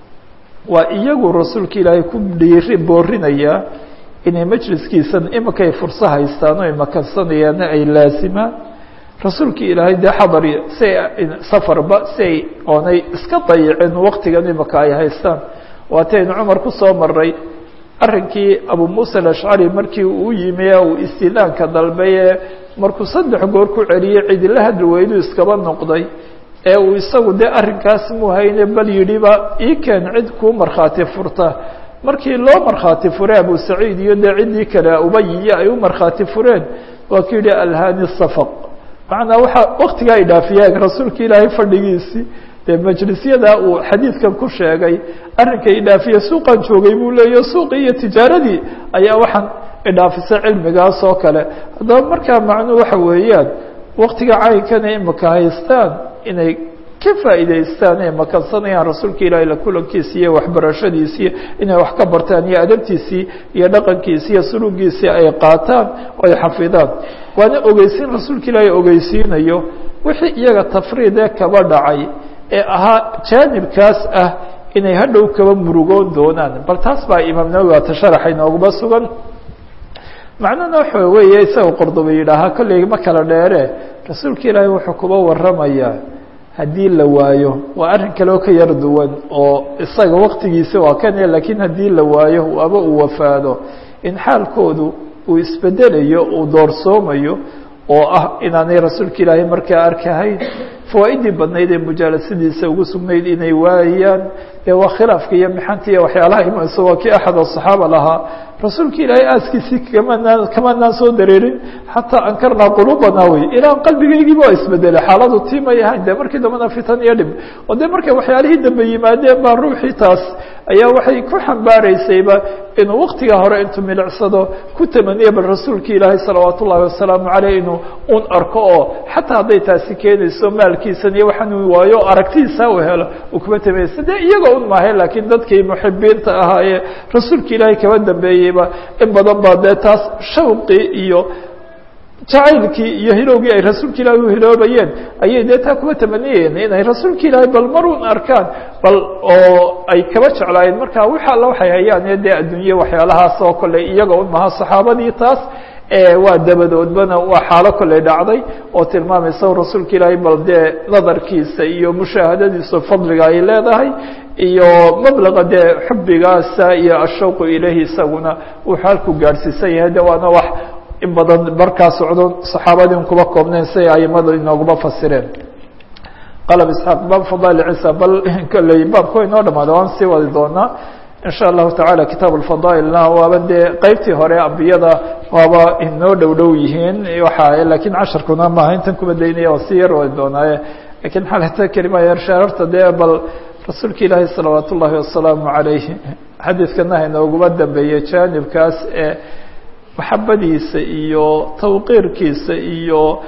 waa iyagu rasuulka ilaahay ku dhiiri boorinaya inay majliskiisan iminkay furso haystaan oo imakansanayaana ay laasimaan rasuulka ilaahay dee xadar si ay safarba si ay oonay iska dayicin waktigan imika ay haystaan waataynu cumar ku soo maray arrinkii abu muusa alashcari markii uu yimi uu istilaanka dalbay ee markuu saddex goor ku celiyey cidila hadli weydu iskaba noqday ee uu isagu dee arrinkaas muu hayne bal yidhiba ii keen cid kuu markhaati furta markii loo markhaati furay abu saciid iyo dee ciddii kale ubayiyo ay u markhaati fureen waa ku yidhi alhani safaq macnaa waxaa waktigaa ay dhaafiyeen rasuulka ilaahay fadhigiisii dee majlisyada uu xadiidkan ku sheegay arrinka idhaafiye suuqan joogay buu leeya suuqii iyo tijaaradii ayaa waxaan idhaafisay cilmigaas oo kale haddaba markaa macnuu waxa weeyaan waktiga caynkana imika haystaan inay ka faa'iidaystaan ee makansanayaan rasuulka ilaahay la kulankiisi iyo waxbarashadiisii inay wax ka bartaan iyo adabtiisii iyo dhaqankiisi iyo suluugiisii ay qaataan oo ay xafidaan waana ogeysiin rasuulka ilaahay ogeysiinayo wixii iyaga tafriidee kaba dhacay ee ahaa jaanibkaas ah inay hadhow kaba murugoon doonaan bal taas baa imaam nawowi waata sharaxa inooguma sugan macnuhuna waxa weeye isaga qordoba yidhaahaa kolley ma kala dheere rasuulka ilaahay wuxuu kuba waramayaa haddii la waayo waa arrin kale oo ka yar duwan oo isaga waktigiisa waa kane laakiin haddii la waayo aba uu wafaado in xaalkoodu uu isbedelayo uu doorsoomayo oo ah inaanay rasuulka ilaahay markaa arkahayn fawaaidii badnayd ee mujaalasadiisa ugu sugnayd inay waayaan dee waa khilaafka iyo mixanta iyo waxyaalaha imanaysa waa kii axad asaxaaba lahaa rasuulka ilaahay aaskiisii kamanaan kamanaan soo dareerin xataa ankarnaa quluubanaa wey ilaa qalbigaygiiba waa isbedelay xaaladu tiimay ahayn dee markii dambena fitan iyo dhib oo dee markay waxyaalihii dambe yimaadeen baa ruuxii taas ayaa waxay ku xambaaraysayba inuu waktiga hore intuu milicsado ku tamaniya bal rasuulka ilaahay salawaat ullahi wasalaamu caleyh inuu un arko oo xataa hadday taasi keenayso maalkiisan iyo waxaan waayo aragtidiisa u helo uu kuma tamaysa dee iyaga un maahe laakiin dadkii muxibiinta ahaa ee rasuulka ilaahay kaba dambeeyeyba in badan baa dee taas shawqii iyo jacaylkii iyo hilowgii ay rasuulka ilaahay u hiloobayeen ayay dee taa kuma tamaniyeen inay rasuulka ilaahay bal marun arkaan bal oo ay kaba jeclaayeen marka wix alla waxay hayaan ee dee adduunye waxyaalahaas oo kale iyaga un maha saxaabadii taas waa dabadoodbana waa xaalo kolley dhacday oo tilmaamaysa rasuulka ilaahay bal dee nadarkiisa iyo mushaahadadiisa fadliga ay leedahay iyo mablaqa dee xubigaasa iyo ashawqu ilayhi isaguna wuxuu halku gaadhsiisan yahay de waana wax in badan markaa socdo saxaabadii un kuba koobnayn siay aimada inooguma fasireen qalab isxaaq baab fadail ciisa bal kolley baabka inoo dhamaada waan sii wadi doonaa in sha allahu tacala kitaab alfadaailna waaba dee qeybtii hore ambiyada waaba inoo dhow dhow yihiin waxa lakiin casharkuna maaha intan kuba daynaya waa si yar wadi doonaaye lakiin xalata kelima yar shaararta dee bal rasuulka ilaahi salawaat ullahi wasalaamu calayh xadiidkana inooguma dambeeyey jaanibkaas ee maxabadiisa iyo tawqiirkiisa iyo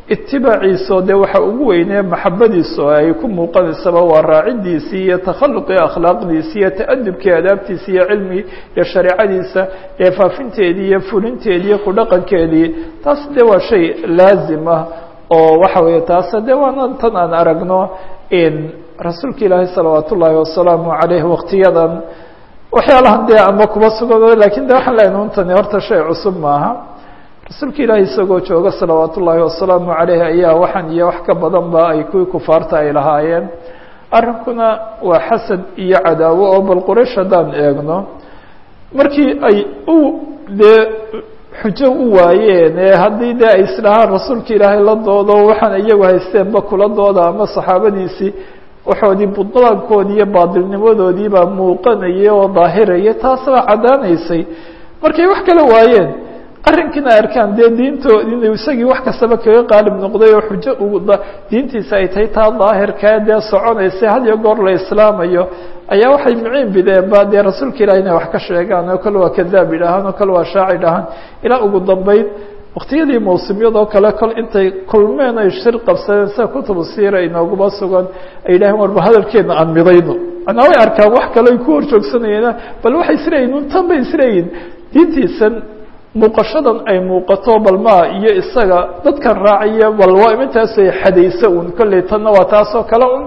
itibaaciiso dee waxa ugu weynee maxabadiisu ay ku muuqanaysaba waa raacidiisii iyo takhaluqii akhlaaqdiisi iyo ta'adubkii adaabtiisi iyo cilmi iyo shareecadiisa ee faafinteedii iyo fulinteedii iyo ku dhaqankeedii taas dee waa shay laazim ah oo waxa weeye taas dee waana tan aan aragno rasuulka ilaahi salawaat ullaahi wasalaamu caleyh waktiyadan waxyaalahan dee ama kuba sugan lakin de waxaan leenahay untani horta shay cusub maaha rasuulka ilaahi isagoo jooga salawaat ullaahi wasalaamu caleyh ayaa waxaan iyo wax ka badan ba ay kuwii kufaarta ay lahaayeen arrinkuna waa xasad iyo cadaawo oo bal quraysh haddaan eegno markii ay u dee xujo u waayeen ee haddii dee ay isdhahaan rasuulka ilaahay la doodo waxaan iyagu haysteenba kula dooda ama saxaabadiisii waxoodii budlaankoodii iyo baadilnimadoodii baa muuqanaya oo daahiraya taas baa caddaanaysay markay wax kala waayeen arrinkiina arkaan dee diintood inuu isagii wax kastaba kaga qaalib noqday oo xujo ugu diintiisa ay tahay taa daahirkaa dee soconaysa had iyo goor la islaamayo ayaa waxay miciin bideen ba dee rasuulka ilahi inay wax ka sheegaan oo kale waa kadaab idhahaan oo kale waa shaaci dhahaan ilaa ugu dambeyn waktiyadii mawsimyadoo kale kol intay kulmeen ay shir qabsadeen sida kutubu siira inooguma sugan ay yidhaheen warba hadalkeedna aan midayno manaa way arkaan wax kale ay ku horjoogsanayeen bal waxay isleeyihin un tan bay isleeyihin diintiisan muuqashadan ay muuqato bal maa iyo isaga dadkan raaciya bal waa imintaasay xadaysa un kolley tanna waa taasoo kale un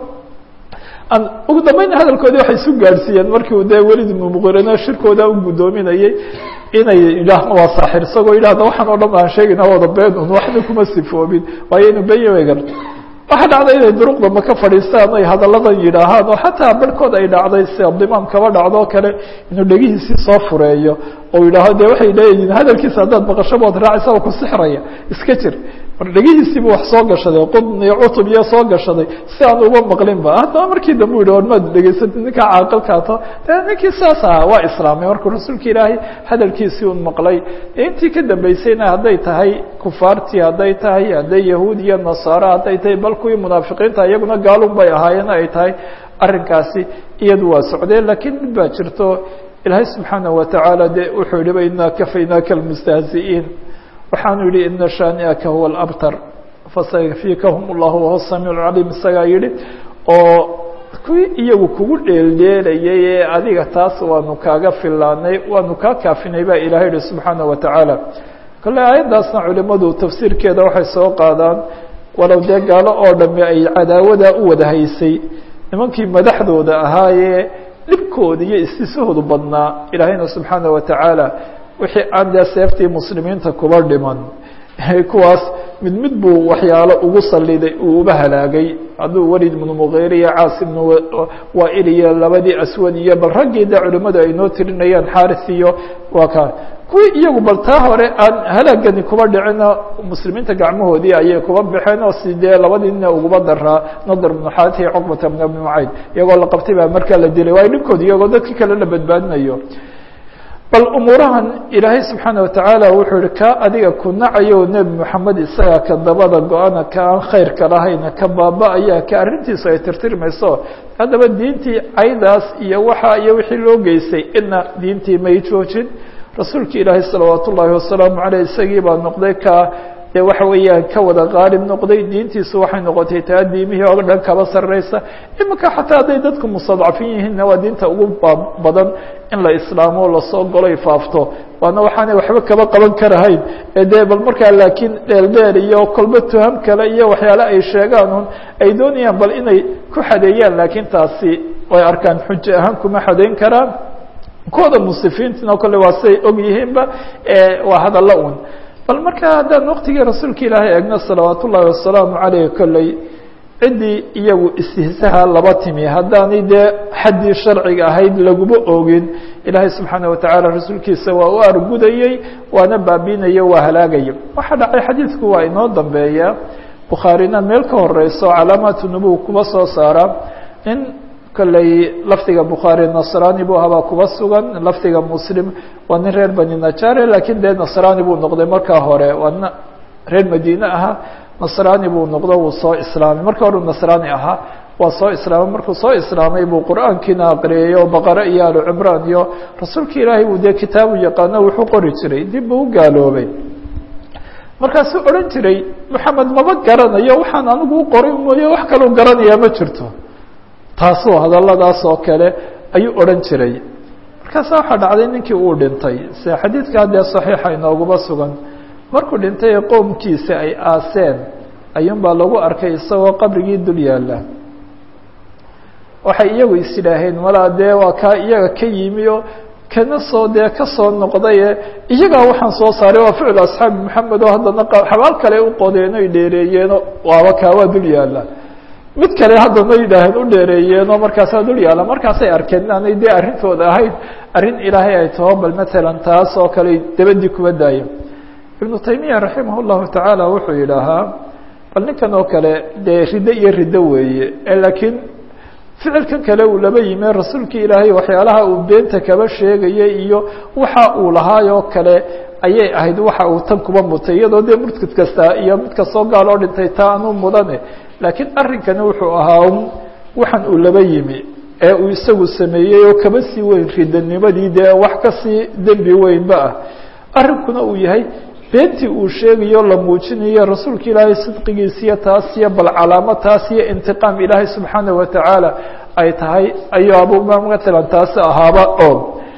an ugu dambeyn hadalkoodii waxay isu gaadhsiiyeen markii uu dee welid ibnu muqirino shirkooda u guddoominayay inay yidhaahno waa saaxir isagoo yidhahda waxaan oo dhan aan sheegayna wada been un waxna kuma sifoobin waayo inu benya wegar waxaa dhacday inay duruqda maka fadhiistaan ay hadalladan yidhaahaan oo xataa barhkood ay dhacday si abdimaam kaba dhacdoo kale inuu dhegihiisii soo fureeyo oo yidhaaho de waxay leeyihiin hadalkiisa haddaad maqasho bood raacaysa oo ku sixraya iska jir mar dhegihiisiibu wax soo gashaday qudn iyo cutub iyo soo gashaday si aan uga maqlinba haddaba markii dambe u yihi or maad dhegaysatid ninkaa caaqilkaato de ninkii saas aha waa islaamay markuu rasuulka ilaahay hadalkiisii un maqlay intii ka dambeysayna hadday tahay kufaartii hadday tahay hadday yahuud iyo nasaaro hadday tahay bal kuwii munaafiqiinta iyaguna gaalun bay ahaayeen ay tahay arrinkaasi iyadu waa socdeen lakiin mid baa jirto ilaahay subxaanaه watacaala de wuxuu yihi inaa kafaynaaka almustahzi'iin waxaanu yihi ina shaani'aka huwa alabtar fasayakfikahum اllahu wahuwa samiic caliim isagaa yihi oo kuwii iyagu kugu dheeldheelayay ee adiga taas waanu kaaga filaanay waanu kaa kaafinay baa ilahay yihi subxaanaه watacaala kale aayaddaasna culimadu tafsiirkeeda waxay soo qaadaan walow dee gaalo oo dhami ay cadaawada u wada haysay nimankii madaxdooda ahaayee dhibkooda iyo istisahoodu badnaa ilaahayna subxaanaه watacaala wixii aan dee seeftii muslimiinta kuba dhiman kuwaas mid mid buu waxyaalo ugu saliday uu uba halaagay hadduu welid ibnu mugiir iyo caas ibnu waail iyo labadii aswad iyo bal raggii de culimadu ay noo tirinayaan xaris iyo waa ka kuwii iyagu bal taa hore aan halaagani kuba dhicino muslimiinta gacmahoodii ayay kuba baxeen oo si dee labadii nina uguba daraa nadr bnu xarit iyo cuqbata bn bni mucayd iyagoo la qabtay baa markaa la dilay waayo dhibkoodi iyagoo dadkii kale la badbaadinayo bal umuurahan ilaahay subxaana watacaala wuxuu yihi ka adiga ku nacayo nebi moxamed isagaa ka dabada go-ana ka aan khayrka lahayna ka baaba-aya ka arrintiisu ay tirtirmayso haddaba diintii caydaas iyo waxa iyo wixii loo geystay ina diintii may joojin rasuulka ilaahay salawaat ullaahi wasalaamu caleyh isagii baa noqday ka dee waxa weeyaan ka wada qaalib noqday diintiisu waxay noqotay taa diimihii oo dhan kaba sarreysa iminka xataa hadday dadku mustadcafin yihiinna waa diinta ugu badan in la islaamo lasoo goloy faafto waana waxaanay waxba kaba qaban karahayn ee dee bal markaa laakiin dheeldheer iyo kolba tuham kale iyo waxyaale ay sheegaan un ay doonayaan bal inay ku xadeeyaan laakiin taasi way arkaan xujo ahaan kuma xadeyn karaan kuwada musifiintina kole waa siay og yihiinba waa hadalla un bal marka haddaan waqtigii rasuulka ilaahay eegno salawaat ullaahi wasalaamu caleyh kolley ciddii iyagu istihsaha laba timi haddaanay dee xaddii sharciga ahayd laguma ogin ilaahay subxaana watacaala rasuulkiisa waa u argudayey waana baabiinayo waa halaagaya waxaa dhacay xadiidku waa inoo dambeeya bukhaarina meel ka horeyso calaamaatu nubuw kuba soo saara in kolley lafdiga bukhaari nasrani buu ahabaa kuba sugan lafdiga muslim waa nin reer bani najare lakiin dee nasrani buu noqday markaa hore waa nin reer madiine ahaa nasrani buu noqdo wuu soo islaamay marka hore nasrani ahaa waa soo islaamay markuu soo islaamay buu qur'aankiina aqriyay oo baqare iyo alu cimraan iyo rasuulka ilaahay buu dee kitaabu yaqaano wuxuu qori jiray dib buu u gaaloobay markaasuu odhan jiray moxamed maba garanayo waxaan anigu u qoray mooye wax kaloo garanayaa ma jirto taasoo hadalladaas oo kale ayuu odhan jiray markaasa waxaa dhacday ninkii uu dhintay se xadiidkaa dee saxiixa inooguma sugan markuu dhintay ee qoomkiisa ay aaseen ayuunbaa lagu arkay isagoo qabrigii dul yaalla waxay iyagu is yidhaaheen malaa dee waa kaa iyaga ka yimi oo kana soo dee ka soo noqdaye iyagaa waxaan soo saaray waa ficil asxaabi maxamed oo haddana xabaal kale u qodeen oy dheereeyeeno waaba kaa waa dul yaalla mid kale haddana yidhaaheen u dheereeyeenoo markaasaa dul yaalla markaasay arkeen inaanay dee arrintooda ahayd arrin ilaahay ay taho bal matalan taas oo kale dabadii kuba daaya ibnu taymiya raximah llahu tacaala wuxuu yidhaahaa bal ninkan oo kale dee riddo iyo riddo weeye laakiin ficilkan kale uu laba yime rasuulkii ilaahay waxyaalaha uu beenta kaba sheegayay iyo waxa uu lahaayoo kale ayay ahayd waxa uu tan kuba mutay iyadoo dee murtad kasta iyo mid kastoo gaal oo dhintay taa anuu mudane laakiin arrinkani wuxuu ahaa waxaan uu laba yimi ee uu isagu sameeyey oo kaba sii weyn ridanimadii dee wax kasii dembi weynba ah arrinkuna uu yahay beentii uu sheegayo la muujinayo rasuulka ilaahay sidqigiisiyo taas iyo bal calaamo taas iyo intiqaam ilaahay subxaana watacaala ay tahay ayaaba matalan taasi ahaaba oo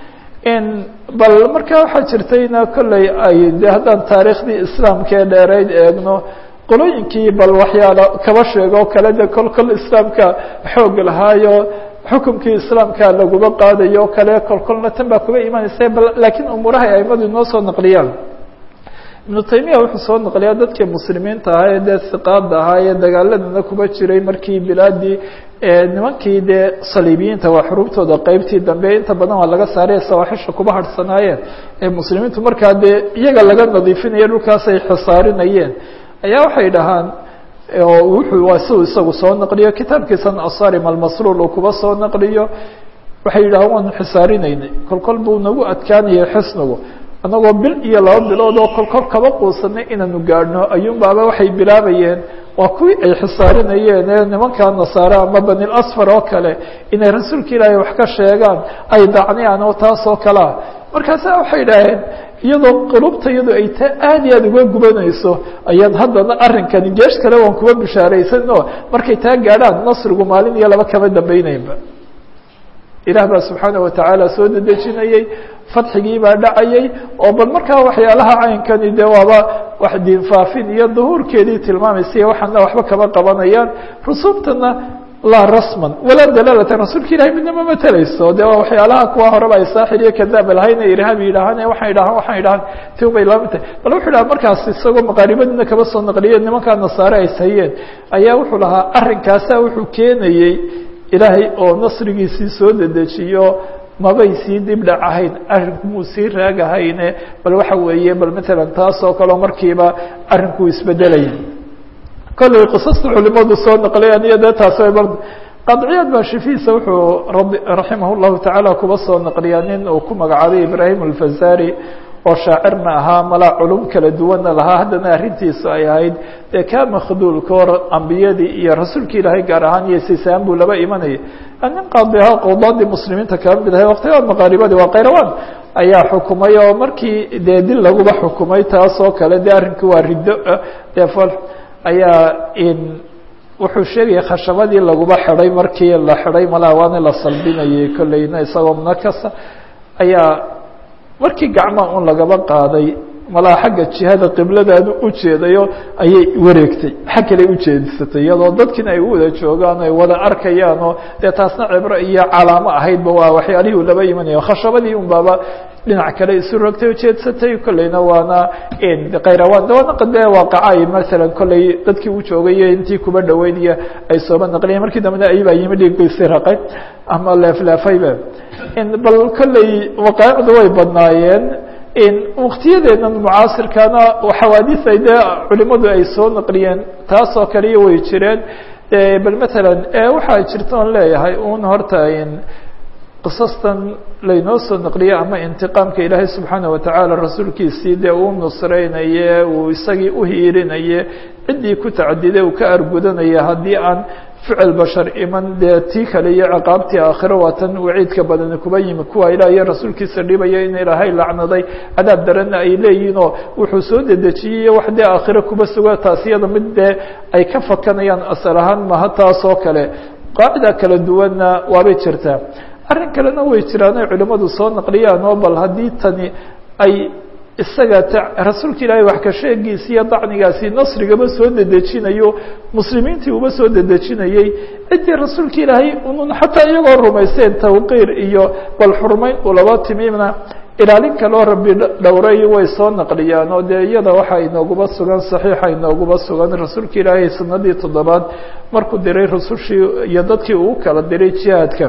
bal marka waxaa jirtayna kolley ay de haddaan taariikhdii islaamka ee dheerayd eegno qolooyinkii bal waxyaala kaba sheegoo kale de kol kol islaamka xoog lahaayo xukumkii islaamka laguma qaadayo kale kol kolna tan baa kuba imanaysa bal laakiin umuuraha ay aimadu inoo soo naqliyaan ibnu taymiya wuxuu soo naqliyaa dadkii muslimiinta ahaa ee dee hiqaada ahaa ee dagaaladana kuba jiray markii bilaadii nimankii dee saliibiyiinta waa xuruubtooda qeybtii dambe inta badan waa laga saaray sawaaxisha kuba harhsanaayeen ee muslimiintu markaa dee iyaga laga nadiifinaya dhulkaas ay xisaarinayeen ayaa waxay dhahaan wuxuu waa siuu isagu soo naqliyo kitaabkiisan asarim almasruul uu kuba soo naqliyo waxay yidhahaan waanu xisaarinaynay kol kol buu nagu adkaanayay xisnigu annagoo bil iyo laba bilood oo kol kol kaba quusanay inaanu gaadhno ayuunbaaba waxay bilaabayeen waa kuwii ay xisaarinayeen ee nimankaa nasaare ama bani lasfar oo kale inay rasuulka ilaahay wax ka sheegaan ay dacniyaan oo taas oo kalea markaasa waxay idhaaheen iyadoo qulubta iyado ay taa aad iyo aad uga gubanayso ayaan haddana arrinkani geesh kale waan kuba bishaaraysan oo markay taa gaadhaan nasrigu maalin iyo laba kama dambayneynba ilaah baa subxaana watacaala soo dedejinayey fadxigii baa dhacayay oo bal markaa waxyaalaha caynkani de waaba wax diinfaafin iyo duhuurkeedii tilmaamaysa waxaana waxba kama qabanayaan rusuubtana laa rasman walaa dalaalatan rasuulka ilahay midna ma matelayso de waa waxyaalaha kuwa horeba ay saaxir iyo kadaab lahayna irhaabi yidhaahaan waxaan idhahaan waxaan idhahaan ti bay lama tahay bal wuxuu dhaha markaas isagoo maqaaribadiina kaba soo naqliyeen nimankaa nasaare ay hayeen ayaa wuxuu lahaa arrinkaasa wuxuu keenayey ilaahay oo nasrigiisii soo dedejiyo mabay sii dib dhac ahayn arrinku muu sii raagahayne bal waxa weeye bal matalan taas oo kaleo markiiba arrinkuu isbedelaya kollay qisasta culimadu soo naqlayaan iyo dee taas bar qadciyaad baa shifiisa wuxuu rabi raximah llahu tacaala kuba soo naqliyaa nin uu ku magacaabay ibraahim alfazari oo shaacirna ahaa malaa culum kala duwanna lahaa haddana arrintiisu ay ahayd dee kaa makhduulka hor ambiyadii iyo rasuulka ilaahay gaar ahaan iyo sisaan buu laba imanaya nin qaadi ahaa qowdaadii muslimiinta kala mid ahay waqtigaa maqaaribadii waa kayrawaan ayaa xukumay oo markii dee dil laguba xukumay taas oo kale dee arrinkii waa riddo dee fol ayaa wuxuu sheegaya khashabadii laguba xidhay markii la xidhay malaa waana la salbinayay kolleyna isagoo munakasa ayaa markii gacmaa un lagaba qaaday malaa xagga jihada qibladaanu ujeedayo ayay wareegtay xag kale ujeedsatay iyadoo dadkiina ay u wada joogaan ay wada arkayaanoo dee taasna cibro iyo calaamo ahaydba waa waxyaalihii u laba imanayo khashabadii un baaba dhinac kale isu rogtay ujeedsatay kolleyna waana kayrawaan dawaanaqa dee waaqacay masalan kolley dadkii u joogay intii kuba dhaweynaya ay sooba naqliyen markii dambena ayibaa yimi dhiiggiisi raqay ama leefleefayba bal kolley waqaacdu way badnaayeen waktiyadeena mucaasirkana xawaadis ay dee culimadu ay soo naqliyeen taas oo kaliya way jireen bal matalan waxaa jirta oon leeyahay un horta qisastan laynoo soo naqliye ama intiqaamka ilaahay subxaana watacaala rasuulkiisii dee uu nusreynaye uu isagii uhiirinaye ciddii ku tacadiday uu ka argudanaya haddii aan ficil bashar iman dee tii kale iyo ciqaabtii aakhiro waa tan waciidka badani kuba yimi kuwa ilaah iyo rasuulkiisa dhibaya in ilaahay lacnaday cadaab daranna ay leeyihiin oo wuxuu soo dedejiyey wax dee aakhiro kuba suga taas iyada mid dee ay ka fakanayaan asal ahaan maha taas oo kale qaacida kala duwanna waabay jirtaa arrin kalena way jiraan ay culimmadu soo naqliyaan oo bal haddii tani ay isaga rasuulka ilaahay wax ka sheegiisi iyo dacnigaasi nasrigaba soo dedejinayo muslimiintii uba soo dedejinayey ciddii rasuulka ilaahay unun xataa iyagoo rumayseen tawqiir iyo bal xurmayn ulaba timina ilaalin kaloo rabbi dhowray way soo naqliyaan oo dee iyada waxaa inooguba sugan saxiixa inooguba sugan rasuulka ilaahay sanadii toddobaad markuu diray rusushii iyo dadkii uu kala diray jihaadka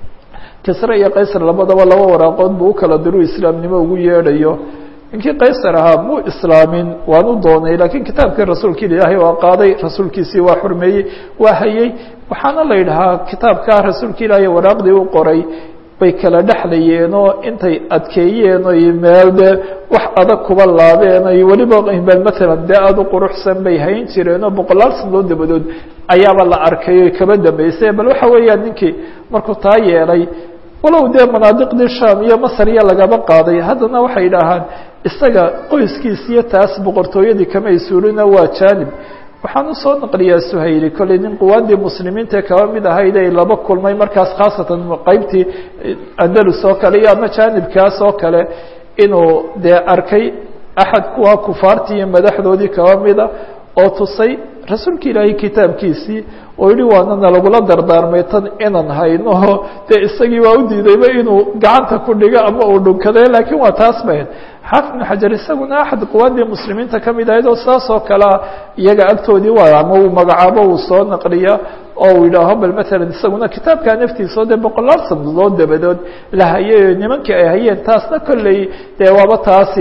kisre iyo qaysar labadaba laba waraaqood buu u kala diru islaamnimo ugu yeedhayo ninkii qaysar ahaa muu islaamin waanu doonay laakiin kitaabkii rasuulka ilaahay waa qaaday rasuulkiisii waa xurmeeyey waa hayey waxaana la yidhahaa kitaabkaa rasuulka ilaahay waraaqdii u qoray bay kala dhexlayeen oo intay adkeeyeen oy meel dee wax adag kuba laabeen oy weliba matalan dee aada u quruxsan bay hayn jireen oo boqolaal sanadood dabadood ayaaba la arkay oy kaba dambeysay bal waxa weeyaan ninkii markuu taa yeelay walow dee manaadiqdii sham iyo masar iyo lagaba qaaday haddana waxay idhaahaan isaga qoyskiis iyo taas boqortooyadii kamay suulina waa jaanib waxaan usoo naqliyaa suhayli kolley nin quwaadii muslimiintae kaba mid ahayd ay laba kulmay markaas khaasatan qeybtii andalus oo kale iyo ama jaanibkaas oo kale inuu dee arkay axad kuwa kufaartii iyo madaxdoodii kaba mida oo tusay rasuulka ilaahay kitaabkiisii oo yihi waanana lagula dardaarmay tan inan hayno dee isagii waa u diidayba inuu gacanta ku dhigo ama uu dhunkade laakiin waa taas bahayd xaafid ibnu xajar isaguna axad quwaadii muslimiinta ka mid ahayd oo saas oo kalea iyaga agtoodii waa ama uu magacaabo uu soo naqliya oo uu yidhaaho bal matalan isaguna kitaabkaa naftiisa dee boqolaal sanadood dabadood la hayay nimankii ay hayeen taasna kolley dee waaba taas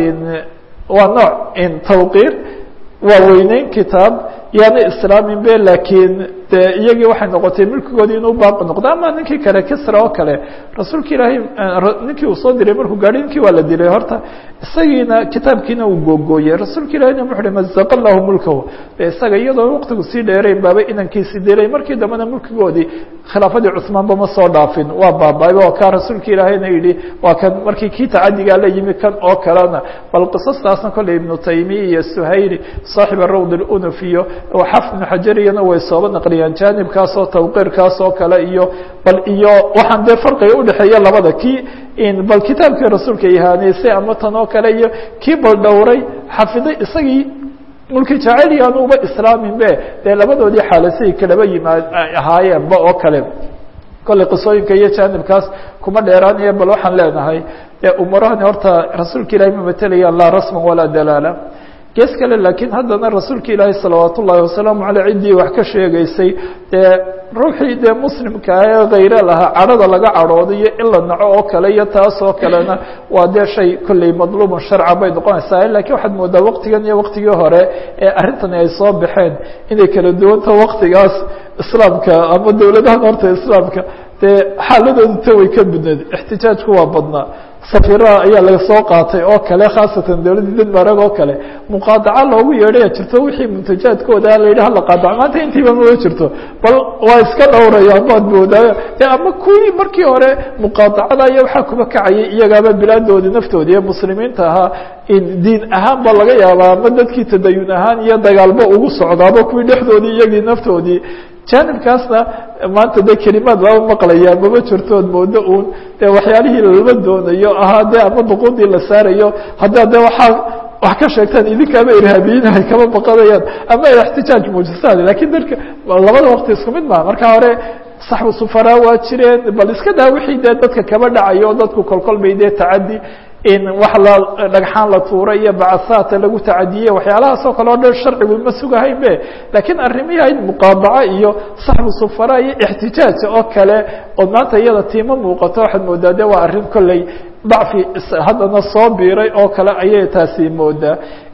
waa nooc tawqiir waa weyneyn kitaab yaana islaamin be laakiin de iyagii waxay noqotay milkigoodii inuu baaqi noqdo ama ninkii kale kisra oo kale rasuulka ilaahay ninkii uu soo diray markuu gaadhay ninkii waa la dilay horta isagiina kitaabkiina uu googooyey rasuulka ilahina wuxu uhi mazaqa lahu mulkahu de isaga iyadoo waqtigu sii dheerayn baaba inankiisi dilay markii dambena mulkigoodii khilaafadii cusmaanba ma soo dhaafin waa baaba oo kaa rasuulka ilaahayna yidhi waa kan markii kii tacadigaa la yimi kan oo kalena bal qisastaasna kolley ibnu taymiya iyo suhayli saaxiba rawd lunuf iyo xafid ibnu xajariyana way sooba naqliyaan jaanibkaas oo tawqiirkaas oo kale iyo bal iyo waxaan dee farqiga udhexeeya labada kii bal kitaabkii rasuulka ihaaneysay ama tan oo kale iyo kii bal dhowray xafiday isagii mulki jacayl yaanu uba islaamin be dee labadoodii xaalasiay kalaba yimaad ahaayeenba oo kale kolley qisooyinka iyo jaanibkaas kuma dheeraanaya bal waxaan leenahay dee umurahani horta rasuulka ilahay ma matelayaan laa rasman walaa dalaala gees kale laakiin haddana rasuulka ilaahi salawaat ullaahi wasalaamu caley ciddii wax ka sheegaysay dee ruuxii dee muslimka ee khayre lahaa cadhada laga cadhooday iyo in la naco oo kale iyo taas oo kalena waa dee shay kolley madluubun sharcan bay noqonaysaa lakiin waxaad moodaa waqtigan iyo waqtigii hore ee arrintani ay soo baxeen inay kala duwanto waqtigaas islaamka ama dowladahan horta islaamka dee xaaladoodu ta way ka budneed ixtijaajku waa badnaa safiraha ayaa laga soo qaatay oo kale khaasatan dowladda denmark oo kale muqaadaca loogu yeedhaya jirto wixii muntajaadkooda la yidhi hala qaadaco maanta intiiba mama jirto bal waa iska dhowrayaan baad moodaayo e ama kuwii markii hore muqaadacada iyo waxaa kuba kacayay iyagaaba bilaadoodii naftoodii ee muslimiinta ahaa diin ahaan ba laga yaabaa ama dadkii tadayun ahaan iyo dagaalba ugu socdaaba kuwii dhexdoodii iyagii naftoodii jaanibkaasna maanta de kelimaad lama maqlayaa mama jirtood moodo uun de waxyaalihii lama doonayo ahaa de ama duquudii la saarayo haddaa de waxaa wax ka sheegtaan idinkaaba irhaabiyinahay kama baqanayaan ama ixtijaaj muujisaan lakiin dadka labada waqti isku mid maa marka hore saxbu sufaraa waa jireen bal iska daa wixii dee dadka kaba dhacayo dadku kolkol bay dee tacadi in wax la dhagxaan la tuura iyo bacasaata lagu tacadiye waxyaalahaas oo kale o dhan sharcigu ma sugahayn be laakiin arrimihi ayd muqaadaco iyo saxbu sufara iyo ixtijaaj oo kale oo maanta iyada tiima muuqato waxaad moodaa de waa arrin kolley dacfi haddana soo biiray oo kale ayay taasi moodaa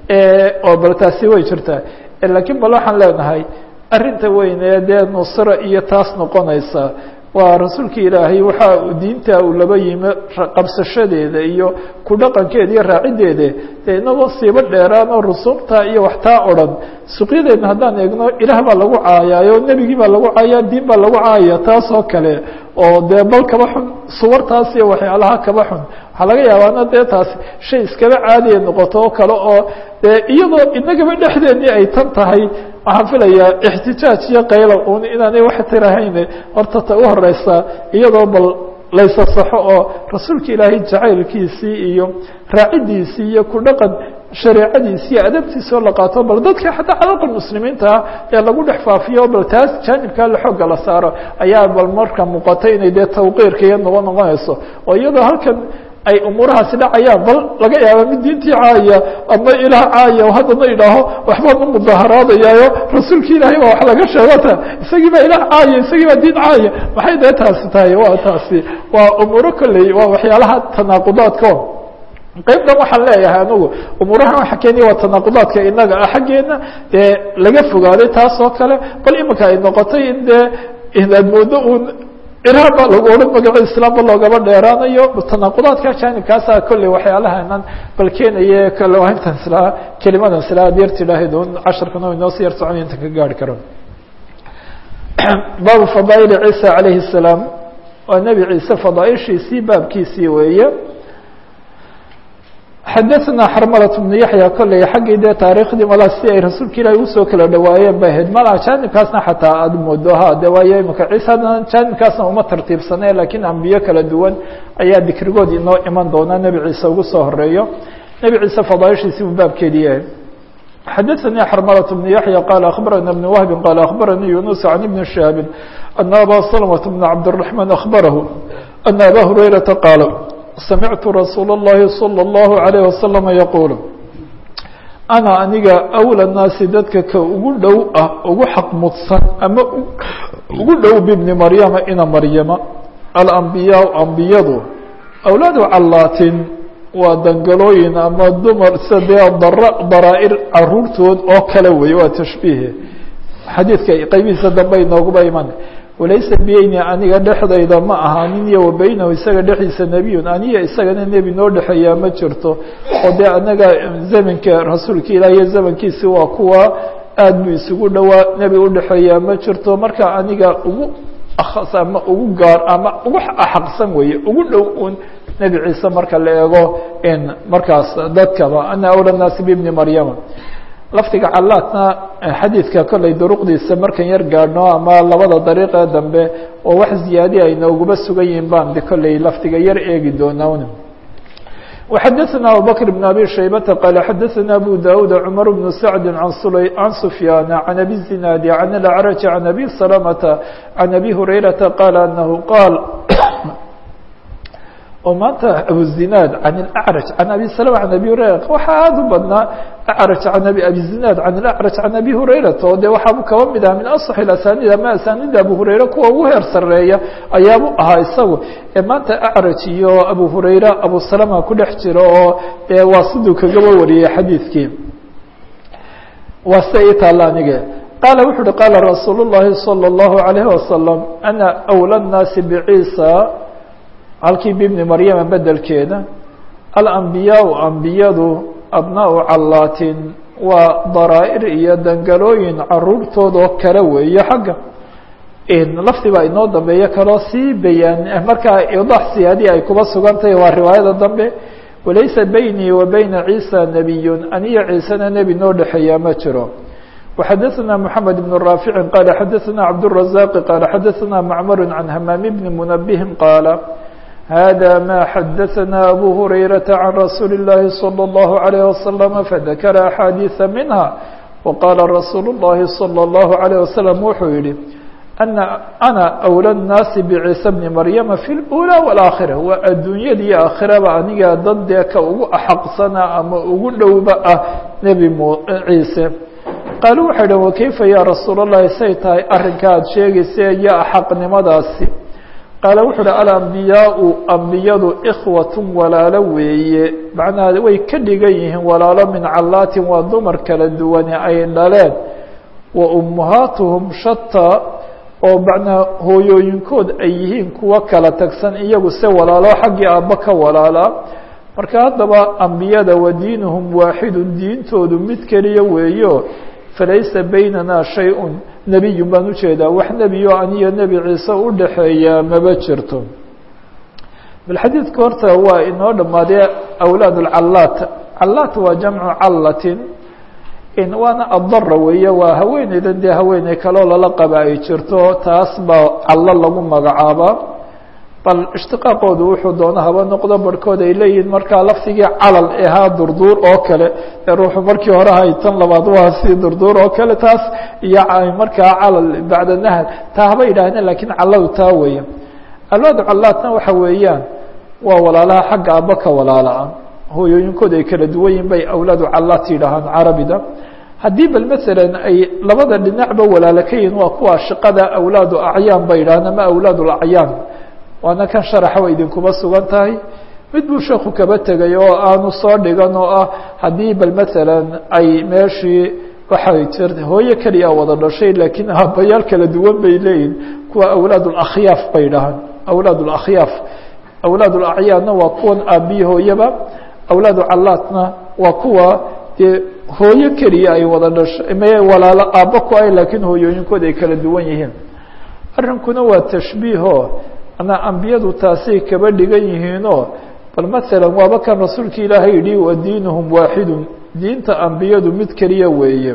oo bal taasi way jirtaa lakiin bal waxaan leenahay arrinta weyn ee dee nusra iyo taas noqonaysa waa rasuulka ilaahay waxa diinta uu laba yimi qabsashadeeda iyo ku dhaqankeeda iyo raacideeda dee inagoo siibo dheeraan oo rusuubta iyo waxtaa o dhan suqyadeedna haddaan eegno ilaah baa lagu caayaayo nebigii baa lagu caaya diin baa lagu caayaya taas oo kale oo dee bal kaba xun suwartaas iyo waxyaalaha kaba xun waxaa laga yaabaana dee taasi shay iskaba caadiya noqoto oo kale oo dee iyadoo inagaba dhexdeedii ay tan tahay waxaan filayaa ixtijaaj iyo qaylo un inaanay wax tirahayn horta ta u horeysa iyadoo bal laysasaxo oo rasuulka ilaahay jacaylkiisii iyo raacidiisii iyo ku dhaqan shareecadiisi iyo adabtiisi oo la qaato bal dadka xataa cadalka muslimiintaa ee lagu dhex faafiyo bal taas jaanibkaa la xooga la saaro ayaa bal marka muuqata inay dee tawqiirka iyo noqon noqonayso oo iyadoo halkan ay umuurahaasi dhacayaan bal laga yaaba mid diintii caaya ama ilaah caaya haddana idhaaho waxbaan u mudaaharaadayaayo rasuulki ilaahay baa wax laga sheegota isagii baa ilaah caaya isagii baa diin caaya maxay dee taasi tahay waa taasi waa umuuro kolley waa waxyaalaha tanaaqudaadko qaybtan waxaan leeyahay anigu umuurahan waxa keeniya waa tanaaqudaadka inaga ah xaggeena dee laga fogaaday taas oo kale bal imika ay noqotay in dee inaad moodo uun iraan baa lagu odhan magaco islaamba loogaba dheeraanayo tanaaqudaadka jaanibkaasa kolley waxyaalahanan bal keenaye kale waa intan islaa kelimadan islaa ad yar tidhaahid un casharkana inoo si yar socon intan ka gaari karo baabu fadaail ciisa calayhi الsalaam waa nebi ciise fadaaishiisii baabkiisii weeye xadaثna xarmalaة بن yaحya kolley xaggii dee taariikhdii mala si ay rasuulka ilaahi usoo kala dhawaayeen bay ahayd mala jaanibkaasna xataa aada moodo ha de waayo imika ciise haddana jaanibkaasna uma tartiibsane lakiin ambiyo kala duwan ayaa dikrigood inoo iman doona nebi ciise ugu soo horeeyo nebi ciise fadaaishiisi buu baabkeedi yahay xadaثnي xrmلة بن yaحyى qال أخbarana بن وهب qال أخbaranii يuنس عن بن شhهاب أن abا سلمة بن cabدالرحمن أخبره أن abا هريرةa qاaل samictu rasuul الlahi salى الlahu عalيه wasalam yaquul ana aniga awla naasi dadka ka ugu dhow ah ugu xaq mudsan ama ugu dhow bibni maryama ina maryama alambiyaa ambiyadu awlaadu callaatin waa dangalooyin ama dumar sadee dara daraa-ir caruurtood oo kale weeye waa tashbiihe xadiidka qaybihiisa dambe inooguba iman walaysa beyni aniga dhexdayda ma ahaanin iyo wa beynahu isaga dhexdiisa nebiyun aniya isagana nebi noo dhexeeyaa ma jirto oo dee anaga zamanka rasuulka ilaah iyo zamankiisi waa kuwa aad buu isugu dhowaa nebi udhexeeyaa ma jirto marka aniga ugu akhas ama ugu gaar ama ugu axaqsan weeye ugu dhow un nebi ciise marka la eego in markaas dadkaba ana awla naasi bibni maryama lafdiga callaadna xadiidka kolley duruqdiisa markan yar gaadhno ama labada dariiqee dambe oo wax ziyaadi ay nooguba sugan yihiin baan de kolley lafdiga yar eegi doonaa وxadثna abubكر بن abي شhaybةa qال xadثna abu daud cmر بن سعد عan سفyاn عن أbي الزناad عن الأعرج عن أbي سلمة عن أbي هريرةa qال أنه qاal oo maanta abuzinaad can اlأcraj can abi slma can abi hurayra waxaa aada u badnaa acraj can abi abizinaad can اlأcraj can abi hurayrata oo de waxaabu kaba mid aha min aصx اasanid ama asanida abu hurayra kuwa ugu heer sareeya ayaabu ahaa isagu ee maanta acraj iyo abu hurayra abu salama ku dhex jiro oo de waa siduu kagaba wariyey xadiidkii waa sida ii taalla anige qaala wuxu uhi qaala rasuul الlahi salى الlahu عalيه wasalam ana أwlى الnaasi bciisa halkii bibni maryama bedelkeeda alambiyaau ambiyadu abnaau callaatin waa daraa-ir iyo dangalooyin caruurtoodoo kale weeye xagga lafdi baa inoo dambeeyo kaloo sii bayaan markaa idax siyaadii ay kuba sugan tahay waa riwaayada dambe walaysa beynii wa beyna ciisa nebiyun aniyo ciisena nebi noo dhexeeyaa ma jiro وxadثna محamed بن رافع qال xadثna cabدالرزاq qال xadثna معmر عن hmام بن منبه qاaل hذا ma xadثna أbو هريرة عن رsuuل اللhi صلى الله عليه وسلم فذkر أحاadيث منها وqاla رsuuل اللhi صلى الله عليه وسلم wuxuu yihi أna أولى الناaس بعيسى بن مريم في الأولى والآkhرة waa adduunyada iyo aakhiraba aniga dad dee ka ugu axaqsana ama ugu dhowba ah nebi ciise qaaluu waxay dhahn wakayfa yaa rasuul الlahi say tahay arrinka aad sheegaysa iyo axaqnimadaasi qaala wuxu uhi alambiyaau ambiyadu ikhwatun walaalo weeye macnaha way ka dhigan yihiin walaalo min callaatin waa dumar kala duwane ay dhaleen wa ummahaatuhum shataa oo macnaa hooyooyinkood ay yihiin kuwo kala tagsan iyagu se walaalo xaggii aabba ka walaalaa marka haddaba ambiyada wa diinuhum waaxidun diintoodu mid keliya weeyo falaysa baynana shay-un nebiyun baan ujeedaa wax nebiyo aniyo nebi ciise u dhaxeeyaa maba jirto bal xadiidka horta waa inoo dhammaadee awlaad alcallaat callaat waa jamcu callatin waana addara weeye waa haweeneydan dee haweeney kaloo lala qaba ay jirto taas baa callo lagu magacaabaa bal ishtiqaaqoodu wuxuu doona haba noqdo barhkood ay leeyihiin markaa laftigii calal ahaa durduur oo kale ee ruuxu markii hore hay tan labaad waa si durduur oo kale taas iyo markaa calal bacda nahal taa haba yidhaahdeen lakiin calladu taa weeye alwaadu callaatna waxa weeyaan waa walaalaha xagga aabba ka walaala-a hooyooyinkood ay kala duwan yihin bay awlaadu callaat yidhaahaan carabida haddii bal masalan ay labada dhinacba walaalo ka yihin waa kuwa shaqada awlaadu acyaan bay yidhahaan ama awlaad lacyaan waana kan sharaxa way idinkuba sugan tahay mid buu sheeku kaba tegay oo aanu soo dhigan oo ah haddii bal masalan ay meeshii waxay jirta hooyo keliya wada dhashay laakiin aabbayaal kala duwan bay leeyihin kuwa awlaad lakhyaaf bay dhahaan awlaad lakhyaaf awlaad lacyaanna waa kuwan aabbiyi hooyaba awlaadu callaatna waa kuwa dee hooyo keliya ay wada dhashay me walaalo aabba ku ay laakiin hooyooyinkood ay kala duwan yihiin arrinkuna waa tashbiiho manaa ambiyadu taasay kaba dhigan yihiinoo bal masalan waaba kan rasuulka ilaahay yidhi wa diinuhum waaxidun diinta ambiyadu mid keliya weeye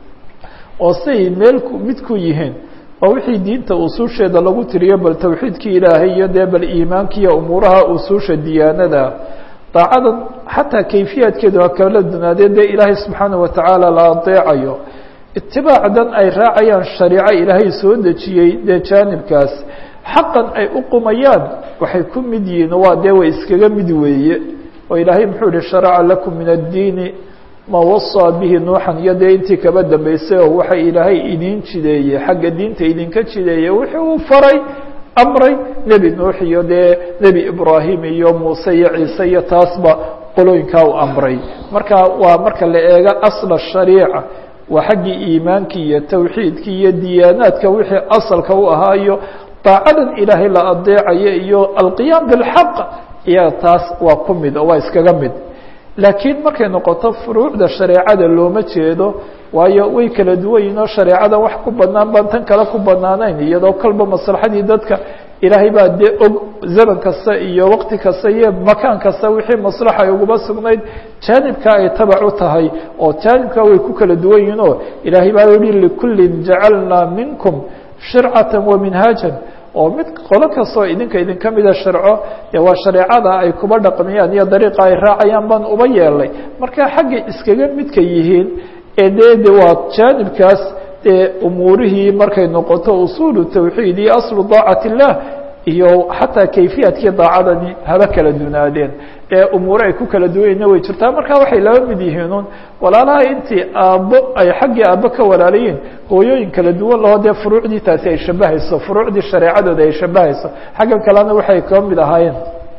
oo say meel mid ku yihiin waa wixii diinta usuusheeda lagu tiriyo bal tawxiidkii ilaahay iyo dee bal iimaankiiyo umuuraha usuusha diyaanada daacadan xataa kayfiyaadkeedu ha kala dunaadee dee ilaahay subxaana watacaala la adeecayo itibaacdan ay raacayaan shariico ilaahay soo dejiyey dee jaanibkaas xaqan ay u qumayaan waxay ku mid yihiin waa dee way iskaga mid weeye oo ilaahay muxuu yihi sharaca lakum min addiini ma wasaa bihi nuuxan iyo dee intii kaba dambeysay oo waxa ilaahay idin jideeyey xagga diinta idinka jideeyey wixii uu faray amray nebi nuux iyo dee nebi ibraahim iyo muuse iyo ciise iyo taasba qolooyinkaa u amray marka waa marka la eego asla shariica waa xaggii iimaankii iyo tawxiidkii iyo diyaanaadka wixii asalka u ahaa iyo daacadan ilaahay la adeecayo iyo alqiyaam bilxaq iyo taas waa ku mid oo waa iskaga mid laakiin markay noqoto furuucda shareecada looma jeedo waayo way kala duwan yihin oo shareecada wax ku banaan baan tan kale ku banaanayn iyadoo kalba maslaxadii dadka ilaahay baa dee og zaman kasta iyo waqti kasta iyo makaan kasta wixii maslaxa ay uguba sugnayd jaanibka ay tabac u tahay oo jaanibka way ku kala duwan yihin oo ilaahay baa yihi likullin jacalnaa minkum shircata wa minhaajan oo mid qolo kastoo idinka idinka mida sharco dee waa shareecada ay kuba dhaqmiyaan iyo dariiqa ay raacayaan baan uba yeelnay marka xagga iskaga midka yihiin ee dee de waa jaanibkaas dee umuurihii markay noqoto usuulu tawxiid iyo aslu daacat illah iyo xataa kayfiyaadkii daacadani haba kala dunaadeen ee umuure ay ku kala duwayna way jirtaa marka waxay laba mid yihiinun walaalaha intii aabbo ay xaggii aabbo ka walaalayiin hooyooyin kala duwan laho dee furuucdii taasi ay shabahayso furuucdii shareecadooda ay shabahayso xaggan kalena waxay kaba mid ahaayeen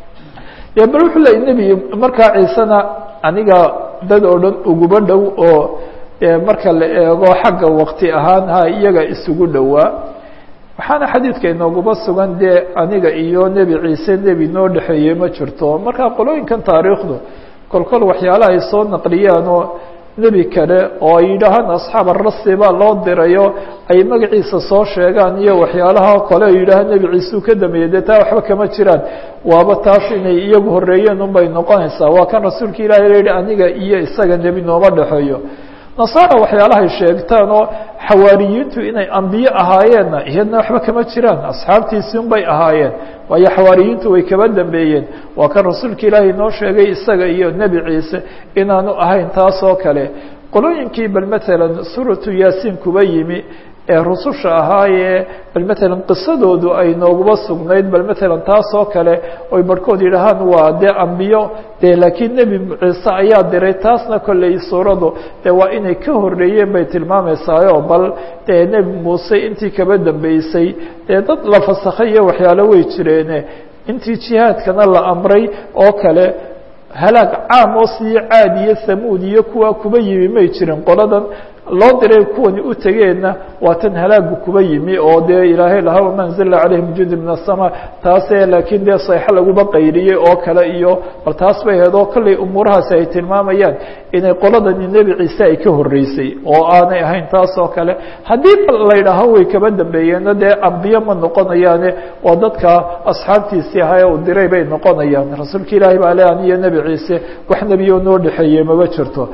de bal wuxuu leeyay nebi markaa ciisena aniga dad oo dhan uguba dhow oo marka la eego xagga waqti ahaan ha iyaga isugu dhowaa waxaana xadiidka inooguba sugan dee aniga iyo nebi ciise nebi noo dhexeeyey ma jirto marka qolooyinkan taariikhdu kolkol waxyaalaha ay soo naqliyaan oo nebi kale oo ay yidhaahaan asxaab arasi baa loo dirayo ay magaciisa soo sheegaan iyo waxyaalaha kale ay yidhaahaan nebi ciise uu ka dambeeyey dee taa waxba kama jiraan waaba taas inay iyagu horeeyeen unbay noqonaysaa waa kan rasuulka ilahi la yihi aniga iyo isaga nebi nooma dhexeeyo nasaara waxyaalahay sheegtaan oo xawaariyiintu inay ambiye ahaayeenna iyadna waxba kama jiraan asxaabtiisii un bay ahaayeen waayo xawaariyiintu way kaba dambeeyeen waa kan rasuulka ilaahay noo sheegay isaga iyo nebi ciise inaanu ahayn taas oo kale qolooyinkii bal matalan suuratu yaasiin kuba yimi ee rususha ahaayee bal matalan qisadoodu ay nooguba sugnayd bal matalan taas oo kale oy barhkood yidhahaan waa dee ambiyo dee laakiin nebi ciise ayaa diray taasna kolley suuradu dee waa inay ka horreeyeen bay tilmaameysaayo bal dee nebi muuse intii kaba dambeysay dee dad la fasakhay iyo waxyaalo way jireene intii jihaadkana la amray oo kale halaag caam oo sii caad iyo samuud iyo kuwa kuba yimi may jirin qoladan loo diray kuwani u tegeenna waa tan halaagu kuba yimi oo dee ilaahay lahaa wama anzalna calayhim jundi min aلsama taase laakiin dee sayxo laguba qayriyey oo kale iyo bal taas bay ahayd oo kolley umuurahaasi ay tilmaamayaan inay qoladani nebi ciise ay ka horreysay oo aanay ahayn taas oo kale haddii la yidhaaho way kaba dambeeyeenna dee ambiye ma noqonayaane waa dadka asxaabtiisii ahaa ee uu diray bay noqonayaan rasuulka ilaahi baa le aniyo nebi ciise wax nebiyo noo dhexeeyey maba jirto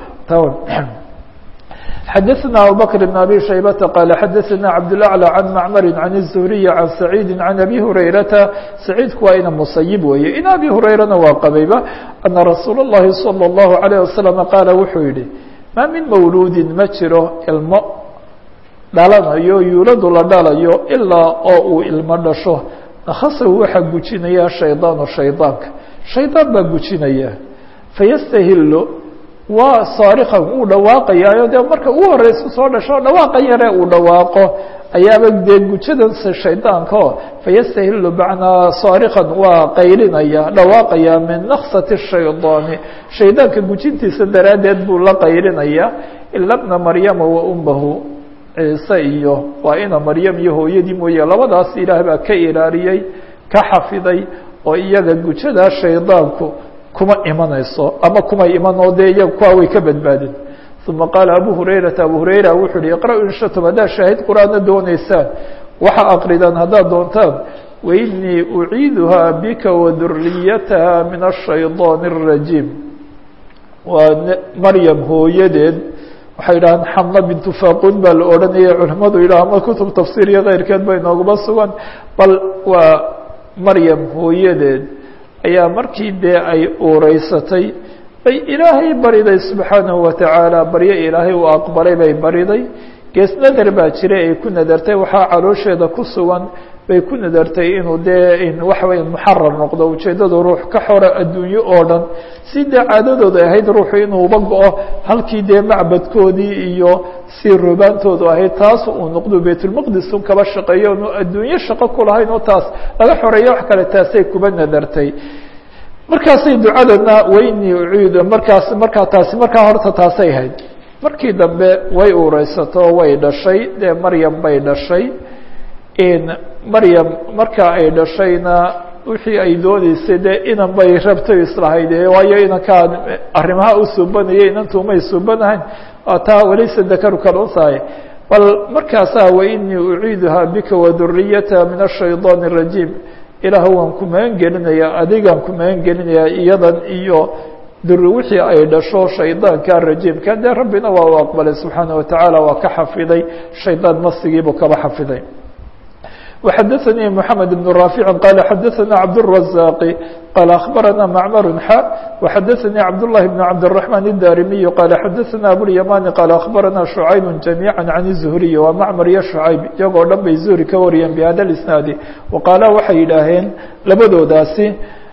xdثna abubكر بن abي شhaybة qال xadثna cabdالأعلى عن معmr عن الزهري عن سعيid عن أbي هurayرaةa سacيidku waa ina musayiب weeye in abi هurayrana waa qabayba أنa rasuul الlahi صلى الlaهu عليه وasلم qaala wuxuu yihi ma min mawluudi ma jiro ilmo dhalanayo yuuladu la dhalayo ilaa oo uu ilmo dhasho nakhasahu waxaa gujinaya shayطaan shayطaanka shayطaan baa gujinaya faystahilo waa saarikan uu dhawaaqayaayo dee marka ugu horeysa soo dhasho dhawaaqa yare uu dhawaaqo ayaaba dee gujadan shaydaanka o fayastahilu macnaa saarikan waa qaylinaya dhawaaqaya min naksati shaydaani shaydaanka gujintiisa daraaddeed buu la qaylinaya ila bna maryama wa ummahu ciise iyo waa ina maryam iyo hooyadii mooye labadaas ilaah baa ka ilaaliyey ka xafiday oo iyaga gujadaa shaydaanku kuma imanayso ama kuma iman oo dee iyaga kuwa way ka badbaadin uma qaala abu hurayrata abu hurayra wuxuu yihi iqra-u in shatum haddaad shaahid qur-aanna dooneysaan waxa aqridaan haddaad doontaan wainii uciiduhaa bika waduriyataha min ashayطaan الrajiim waa maryam hooyadeed waxay yidhahaan xamna bintu faqun baa la odhanaya culimadu yidhaha ama kutub tafsiir iyo keyrkeed bay nooguma sugan bal waa maryam hooyadeed ayaa markii dee ay uureysatay bay ilaahay bariday subxaanahu watacaala baryo ilaahay uu aqbalay bay bariday gees nadar baa jiray ay ku nadartay waxaa caloosheeda ku sugan bay ku nadartay inuu dee waxa weya muxarar noqdo ujeeddadu ruux ka xora adduunyo oo dhan si dee caadadooda ahayd ruuxu inuuba go-o halkii dee macbadkoodii iyo si rubaantoodu ahayd taas uu noqdo baytulmaqdis un kaba shaqeeyo nu adduunyo shaqo ku lahayn oo taas laga xoreeyo wax kale taasay kuba nadartay markaasay ducadana waynii uciid markaas markaa taasi markaa horta taasay ahayd markii dambe way uureysato way dhashay dee maryam bay dhashay maryam marka ay dhashayna wixii ay dooneysay dee inan bay rabtay islahayd waayo inankaa arrimaha u suubanayay inantumay suubanahayn taa walaysa dakaru kaluntahay bal markaasaa wainii uciiduhaa bika waduriyataha min ashayطaan الrajiim ilaah waan ku magan gelinayaa adigaan ku magan gelinayaa iyadan iyo duri wixii ay dhasho shaydaanka rajiimka dee rabbina waa u aqbalay subxaanaه watacaala waa ka xafiday shaydaan masigiibuu kaba xafiday وxdثnي محمد بن رافع قال xdثnا عبدالرزاق قال أخبرنا معمر xا وxdثnي عبدالله بن عبدالرحمن الداrمي قال xdثnا أبواليمان قال أخبرنا شعيب جميعا عن الزهري waa معمر iyo شعيب iyagoo dhan bay زهري ka wariyeen بhda الاسناaد وqاaلا waxay yidhaaheen labadoodaasi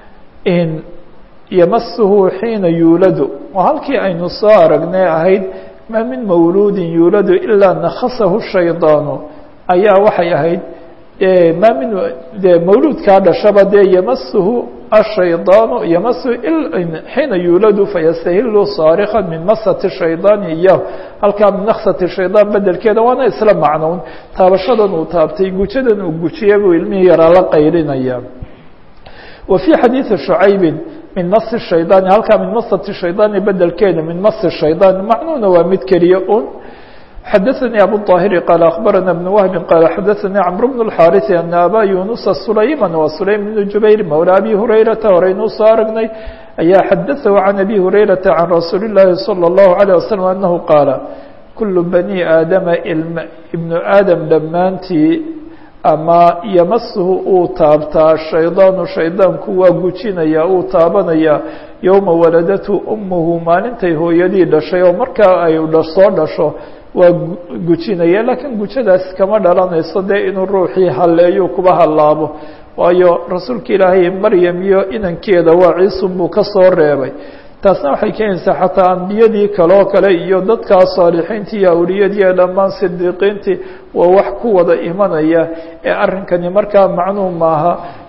ymسه حيiنa yuulad waa halkii aynu soo aragnay ahayd ma min mawludi yuulad إlا نkصه الشhayطاaن ayaa waxay ahayd ma min de mawluudkaa dhashaba dee ymasuhu الshayطaan ymasuhu xiina yuuladu fayastahilu saarika min masati shayطaani iyahu halkaa min naksati shayطaan bedelkeeda waana isla macnown taabashadan uu taabtay gujadan uu gujiya buu ilmihii yaraa la qaylinaya wa fii xadiiثi شhucaybi min masi shayطaani halkaa min masati shayطaani bedelkeeda min masi shayطaan macnuhuna waa mid keliya un xdثnي أbو الطاهر قال أخبرنا بن وهب قال xdثnي cمرو بن الحاrث أن أbا يuنس سليما و سليم بن جuبير مولى أbي هريرةa horeynuu soo aragnay ayaa xadثه عن أbي هريرةa عن رasuuل اللahi صلى الله عليه وسلم أنه qاaل كuل بني aadama iبن aadam dhammaantii ama ymسhu uu taabtaa shayطاaن shayطاanku waa gujinaya uu taabanaya يومa waladته أmhu maalintay hooyadii dhashay oo markaa ay soo dhasho waa gujinaya laakiin gujadaas kama dhalanayso dee inuu ruuxii halleeyo kuba hallaabo waayo rasuulka ilaahay maryam iyo inankeeda waa ciisun buu ka soo reebay taasna waxay keenaysaa xataa ambiyadii kaloo kale iyo dadkaa saalixiintii iyo awliyadii ee dhammaan sidiiqiintii waa wax ku wada imanaya ee arrinkani markaa macnuum maaha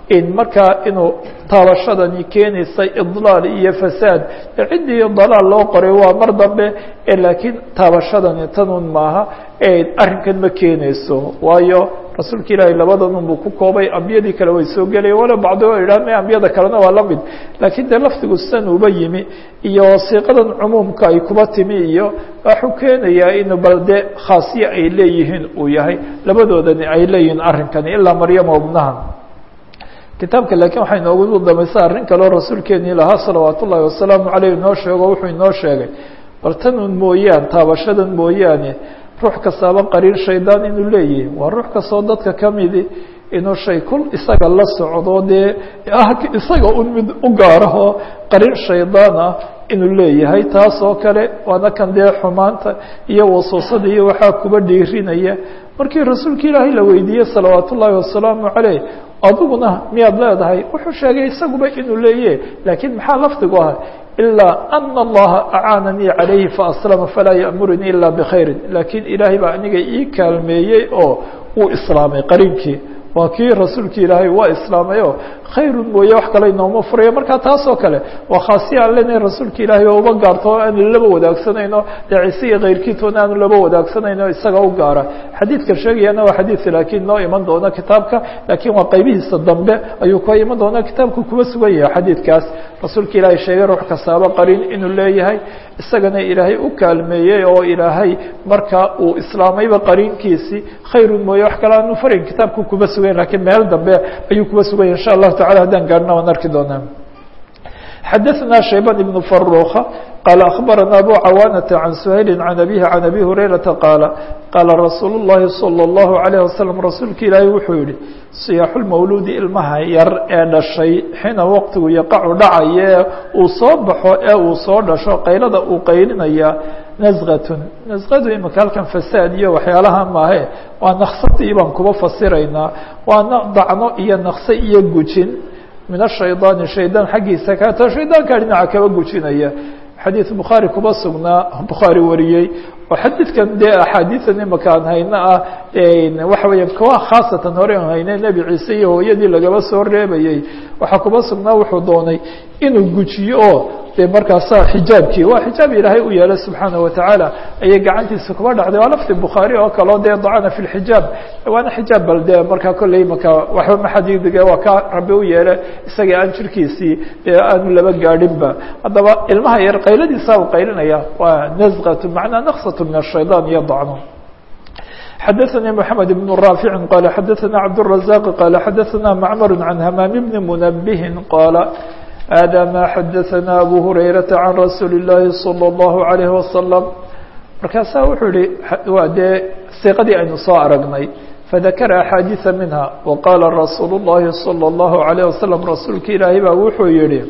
in markaa inuu taabashadani keenaysay idlaal iyo fasaad ciddii dalaal loo qoray waa mar dambe laakiin taabashadani tanun maaha arrinkan ma keenayso waayo rasuulka ilaahay labadan unbuu ku koobay ambiyadii kale way soo gelaya walo bacdo idhahme ambiyada kalena waa la mid laakiin dee lafdigu san uba yimi iyo wasiiqadan cumuumka ay kuba timi iyo waxuu keenayaa in bal de khaasiye ay leeyihiin uu yahay labadoodani ay leeyihiin arrinkani ilaa maryama ubnaha kitaabka laakiin waxay noogu damaysa arrin kaleo rasuulkeenii lahaa salawaat ullaahi wasalaamu caleyh inoo sheego wuxuu inoo sheegay bal tanun mooyaan taabashadan mooyaane ruux kastaaba qariir shaydaan inuu leeyahay waa ruux kastoo dadka ka midi inuu shay kul isaga la socdo dee isaga un mid u gaarahoo qariir shaydaan ah inuu leeyahay taas oo kale waana kan dee xumaanta iyo wasuusada iyo waxaa kuba dhiirinaya markii rasuulka ilaahay la weydiiyey salawaat ullaahi wasalaamu caleyh adiguna miyaad leedahay wuxuu sheegay isaguba inuu leeyahy laakiin maxaa lafdigu ah ilaa ana allaha acaananii calayhi faaslama falaa ya'murunii ila bikhayrin laakiin ilaahay baa aniga ii kaalmeeyey oo uu islaamay qarinkii waa kii rasuulki ilaahay waa islaamay oo khayrun mooye wax kale inooma furayo markaa taas oo kale waa khaasiya aan leenahay rasuulka ilaahay oo uba gaarto o aanu laba wadaagsanayno dee ciise iyo kayrkiitoona aanu laba wadaagsanayno isaga u gaara xadiidka sheegayana waa xadiid laakiin noo iman doona kitaabka laakiin waa qaybihiisa dambe ayuu ka iman doona kitaabku kuba sugan yahay xadiidkaas rasuulka ilaahay sheegay ruux kastaaba qarin inuu leeyahay isagana ilaahay u kaalmeeyey oo ilaahay marka uu islaamayba qarinkiisii khayrun mooye wax kale aanu farin kitaabku kuba sugan lakiin meel dambe ayuu kuba suganya insha allahu tacala haddaan gaarna waan arki doonaa xadaثna shayban ibn faruka qaala akhbarana abu cawaanata can suhayli can abihi can abi hurayrata qaala qaala rasuul اllahi salى اllahu عalayه wasalam rasuulka ilaahay wuxuu yihi siyaaxu lmawluudi ilmaha yar ee dhashay xina waqtigu yaqacu dhacaye uu soo baxo ee uu soo dhasho qaylada uu qaylinaya nasqatun nasqadu imika halkan fasaad iyo waxyaalaha maahe waa naksadii baan kuba fasiraynaa waa dacno iyo nakse iyo gujin min ashaydaani shaydaan xaggiisa kaata shaydaankaa dhinaca kaba gujinaya xadiid bukhaari kuba sugnaa bukhaari wariyey oo xadiidkan dee axaadiidan imaka aan hayno ah waxa weeya kuwa khaasatan hore aan hayne nebi ciise iyo hooyadii lagaba soo reebayey waxaa kuba sugnaa wuxuu doonay inuu gujiyo oo de markaasa xijaabkii waa xijaab ilaahay u yeelay subxaanaه watacaala ayay gacantiisa kuba dhacday waa lafdi bukhaari oo kaleo dee dacana fi lxijaab waana xijaab bal de markaa kolley maka waxba maxadidige waa ka rabi u yeelay isagii aan jirkiisii dee aanu laba gaadhinba haddaba ilmaha yar qayladiisa u qaylinaya waa nasqatu macnaa naqsatu min ashaydan iyo dacno xadaثnي محamed بن رافع qال xadaثna cabdالرaزاq qال xadaثna macmr عan hmام بn mنbه qاla hada ma xadaثna abu hurayraةa can rasuuli الlahi salى الlahu عalيه wasalam markaasaa wuxuu yihi waa dee siiqadii aynu soo aragnay fadakara axaadiiثa minha waqaala rasuul الlahi salى الlahu عalيه wasalam rasuulka ilaahay baa wuxuu yihi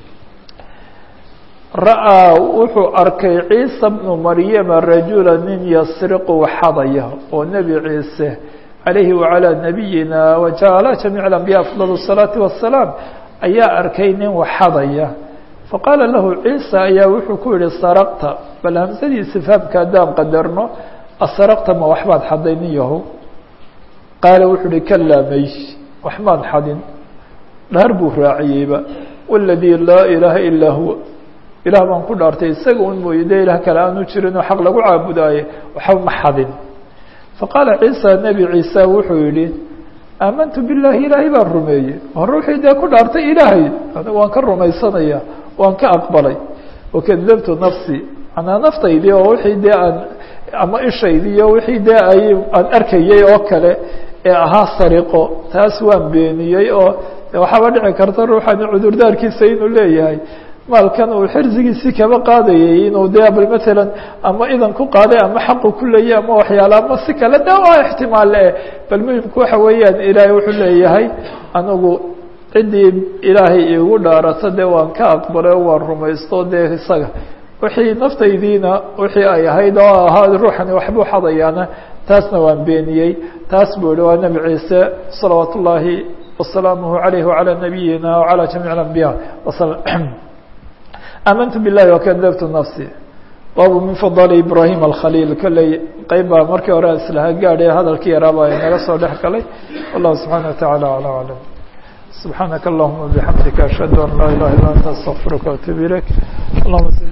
ra'aa wuxuu arkay ciisa bnu maryama rajula nin yasriqu xadaya oo nebi ciise calayhi wacalaa nabiyina wajala jamiic alambiya afdal الsalaati wasalaam ayaa arkay nin waxadaya faqaala lahu ciisa ayaa wuxuu ku yihi saraqta bal hamsadiisi fahamka haddaan qadarno asaraqta ma waxbaad xaday nin yahow qaala wuxuu uhi kalaa may waxmaan xadin dhaar buu raaciyeyba waladii laa ilaaha ilaa huwa ilaah baan ku dhaartay isaga un mooye dee ilaah kale aanu jirinoo xaq lagu caabudaaye waxba ma xadin faqaala ciisa nebi ciisa wuxuu yihi aamantu billahi ilaahay baan rumeeyey hore wixii dee ku dhaartay ilaahay waan ka rumaysanaya waan ka aqbalay wakadabtu nafsi manaa naftaydii oo wixii dee aan ama ishaydii iyo wixii dee ay aan arkayey oo kale ee ahaa sariqo taas waan beeniyey oo waxaaba dhici karta ruuxani cudurdaarkiisa inuu leeyahay maalkan uu xirsigiisii kaba qaadayay inuu dee bal matalan ama idan ku qaaday ama xaqu ku leeyay ama waxyaala ama si kale de waa ixtimaal eh bal muhimku waxa weeyaan ilaahay wuxuu leeyahay anigu ciddii ilaahay iigu dhaarato dee waan ka aqbalay oo waan rumaysto dee isaga wixii naftaydiina wixii ay ahayd oo ahaa ruuxani waxbuu xadayaana taasna waan beeniyey taas buu ihi waa nebi ciise salawaat ullaahi wasalaamuhu calayh wacalaa nabiyina wacalaa jamiic alambiya wasala amantu billahi wakadabtu nafsi baabu min fadali ibrahim alkhaliil kolley qeyb baa markii hore islaha gaadhay hadalkii yaraaba ay naga soo dhex galay wallahu subxaana wa tacaala aclam aclam سبحانك اللهم وبحمدك أشهد أن لا إله إلا أنت أستغفرك وأتوب إليك اللهم صل